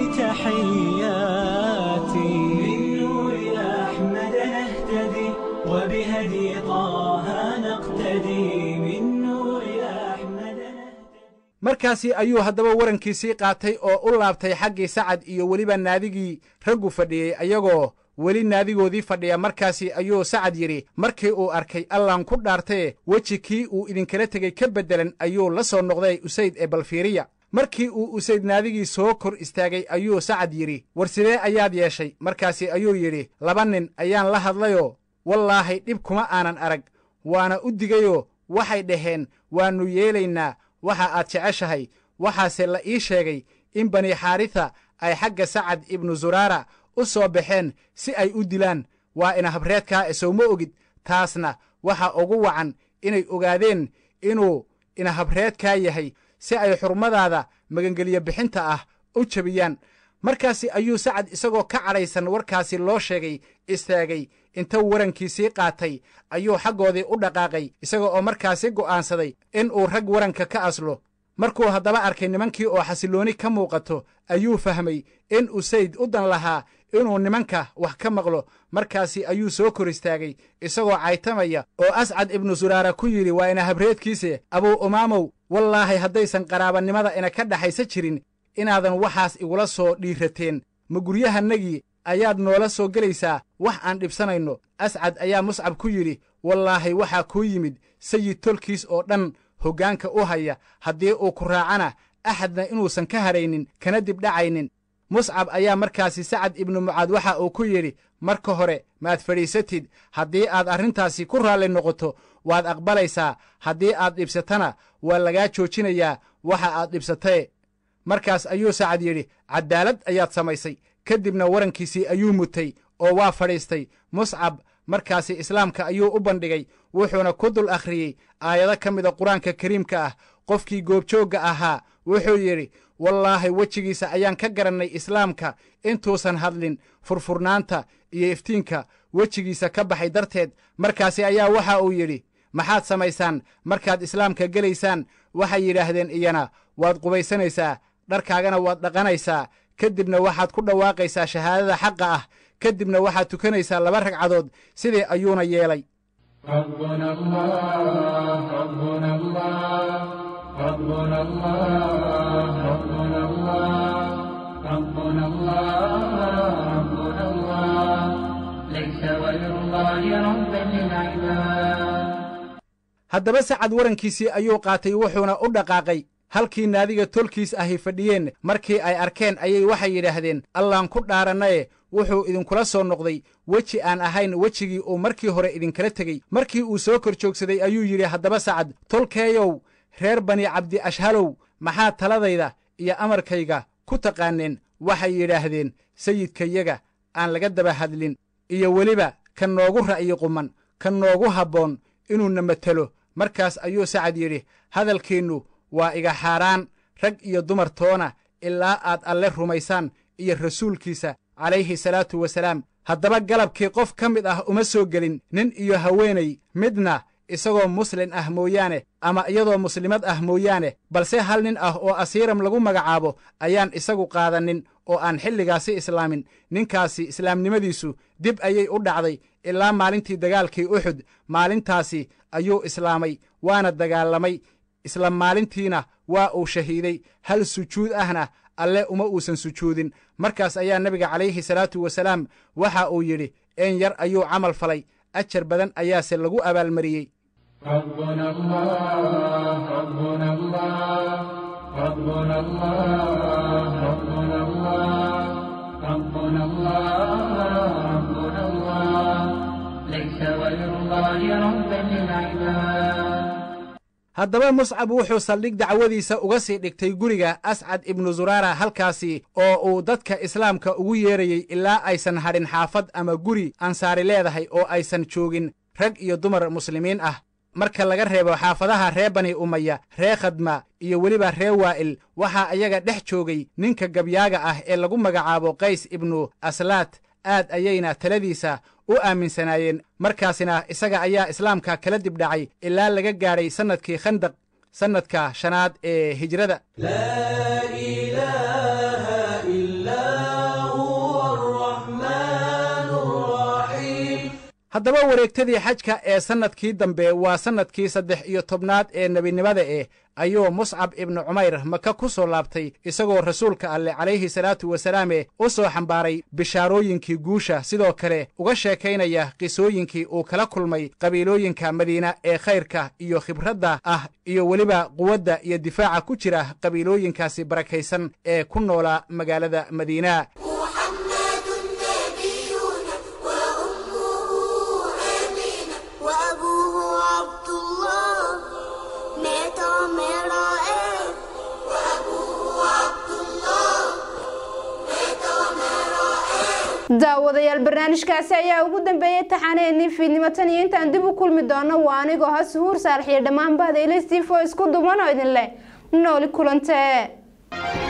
تحياتي من نور أحمد نهتدي وبهدي طه نقتدي من نور أحمد markaasi ayuu haddaba warankiisii qaatay oo u laabtay xaggii sacad iyo weliba naadigii raggu fadhiyey ayagoo weli naadigoodii fadhiya markaasi ayuu sacad yidhi markii uu arkay allaan ku dhaartee weji kii uu idinkala tegey ka beddelan ayuu la soo noqday usayd ee balfiiriya markii uu usayd naadigii soo kor istaagay ayuu sacad yidhi war sidee ayaad yeeshay markaasi ayuu yidhi laba nin ayaan la hadlayoo wallaahi dhib kuma aanan arag waana u digayoo waxay dhaheen waannu yeelaynaa waxa aad jeceshahay waxaase la ii sheegay in bani xaarisa ay xagga sacad ibnu zuraara u soo baxeen si ay u dilaan waa ina habreedkaa e sowma ogid taasna waxa ugu wacan inay ogaadeen inuu ina habreedkaa yahay si ay xurmadaada magangelyo bixinta ah u jebiyaan markaasi ayuu sacad isagoo ka cadhaysan warkaasi loo sheegay istaagay inta warankiisii qaatay ayuu xaggoodii u dhaqaaqay isaga oo markaasi go'aansaday in uu rag waranka ka aslo markuu haddaba arkay nimankii oo xasillooni ka muuqato ayuu fahmay in usayd u dan lahaa inuu nimanka wax ka maqlo markaasi ayuu soo kor istaagay isagoo caytamaya oo ascad ibnu suraara ku yidhi waa ina habreedkiise abuu umaamow wallaahi haddaysan qaraabannimada ina ka dhaxaysa jirin inaadan waxaas igula soo dhiirateen ma guryahannagii ayaad noola soo gelaysaa wax aan dhibsanayno ascad ayaa muscab ku yidhi wallaahi waxaa kuu yimid sayid tolkiis oo dhan hoggaanka u haya haddii uu ku raacana axadna inuusan ka haraynin kana dibdhacaynin muscab ayaa markaasi sacad ibnu mucaad waxa uu ku yidhi marka hore maad fadhiisatid haddii aad arrintaasi ku raalli noqoto waad aqbalaysaa haddii aad dhibsatana waa lagaa joojinayaa waxa aad dhibsatae markaas ayuu sacad yidhi caddaalad ayaad samaysay ka dibna warankiisii ayuu mutay oo waa fadhiistay muscab markaasi islaamka ayuu u bandhigay wuxuuna ku dul akhriyey aayado ka mida qur-aanka kariimka ah qofkii goobjoogga ahaa wuxuu yidhi wallaahi wejigiisa ayaan ka garannay islaamka intuusan hadlin furfurnaanta iyo iftiinka wejigiisa ka baxay darteed markaasi ayaa waxa uu yidhi maxaad samaysaan markaad islaamka gelaysaan waxay yidhaahdeen iyana waad qubaysanaysaa dharkaagana waad dhaqanaysaa ka dibna waxaad ku dhawaaqaysaa shahaadada xaqa ah ka dibna waxaad tukanaysaa laba ragcadood sidii ayuuna yeelay ربنا الله ربنا الله ربنا الله ربنا الله ربنا الله ربنا الله ليس غير الله ربا للعباد haddaba sacad warankiisii ayuu qaatay wuxuuna u dhaqaaqay halkii naadiga tolkiis ahi fadhiyeen markii ay arkeen ayay waxay yidhaahdeen allaan ku dhaarannaye wuxuu idinkula soo noqday weji aan ahayn wejigii uu markii hore idinkala tegey markii uu soo kor joogsaday ayuu yidhi haddaba sacad tolkeeyow reer bani cabdi ashhalow maxaa taladayda iyo amarkayga ku taqaaneen waxay yidhaahdeen sayidkayaga aan laga daba hadlin iyo weliba ka noogu ra'yi quman ka noogu habboon inuuna matelo markaas ayuu sacad yidhi hadalkiinnu waa iga xaaraan rag iyo dumar toona ilaa aad alle rumaysaan iyo rasuulkiisa calayhi salaatu wasalaam haddaba galabkii qof ka mid ah uma soo gelin nin iyo haweenay midna isagoo muslin ah mooyaane ama iyadoo muslimad ah mooyaane balse hal nin ah oo asiiram lagu magacaabo ayaan isagu qaadanin oo aan xilligaasi islaamin ninkaasi islaamnimadiisu dib ayay u dhacday ilaa maalintii dagaalkii uxud maalintaasi ayuu islaamay waana dagaalamay isla maalintiina waa uu shahiiday hal sujuud ahna alle uma uusan sujuudin markaas ayaa nebiga calayhi salaatu wasalaam waxa uu yidhi een yar ayuu camal falay ajar badan ayaase lagu abaalmariyey ربنا الله ربنا الله ربنا الله ربنا الله ربنا الله ربنا الله ليس غير الله ربا للعباد haddaba muscab wuxuu saldhig dacwadiisa uga sii dhigtay guriga ascad ibnu zuraara halkaasi oo uu dadka islaamka ugu yeerayey ilaa aysan hadhin xaafad ama guri ansaari leedahay oo aysan joogin rag iyo dumar muslimiin ah marka laga reebo xaafadaha ree bani umaya ree khadma iyo weliba ree waa'il waxaa ayaga dhex joogay ninka gabyaaga ah ee lagu magacaabo qays ibnu aslaat aad ayayna taladiisa u aaminsanaayeen markaasina isaga ayaa islaamka kala dibdhacay ilaa laga gaadhay sannadkii khandaq sannadka shanaad ee hijrada لا إله إلا هو الرحمن الرحيم haddaba wareegtadii xajka ee sannadkii dambe waa sannadkii saddex iyo tobnaad ee nebinimada eh ayuu muscab ibnu cumayr maka ku soo laabtay isagoo rasuulka alleh calayhi salaatu wasalaame u soo xambaaray bishaarooyinkii guusha sidoo kale uga sheekaynaya qisooyinkii uu kala kulmay qabiilooyinka madiina ee khayrka iyo khibradda ah iyo weliba quwadda iyo difaaca ku jira qabiilooyinkaasi barakaysan ee ku noolaa magaalada madiina محمد نبينا وأمه آمنة وأبوه عبد الله مات ومرأة وأبوه عبد الله مات ومرأة daawadayaal barnaamijkaasi ayaa ugu dambeeyey taxaneennii fiidnimo tan iyo intaan dib u kulmi doono waa anigoo ha suhuur saalax iyo dhammaan bahda ilastifo isku duban oo idin leh nooli kulantee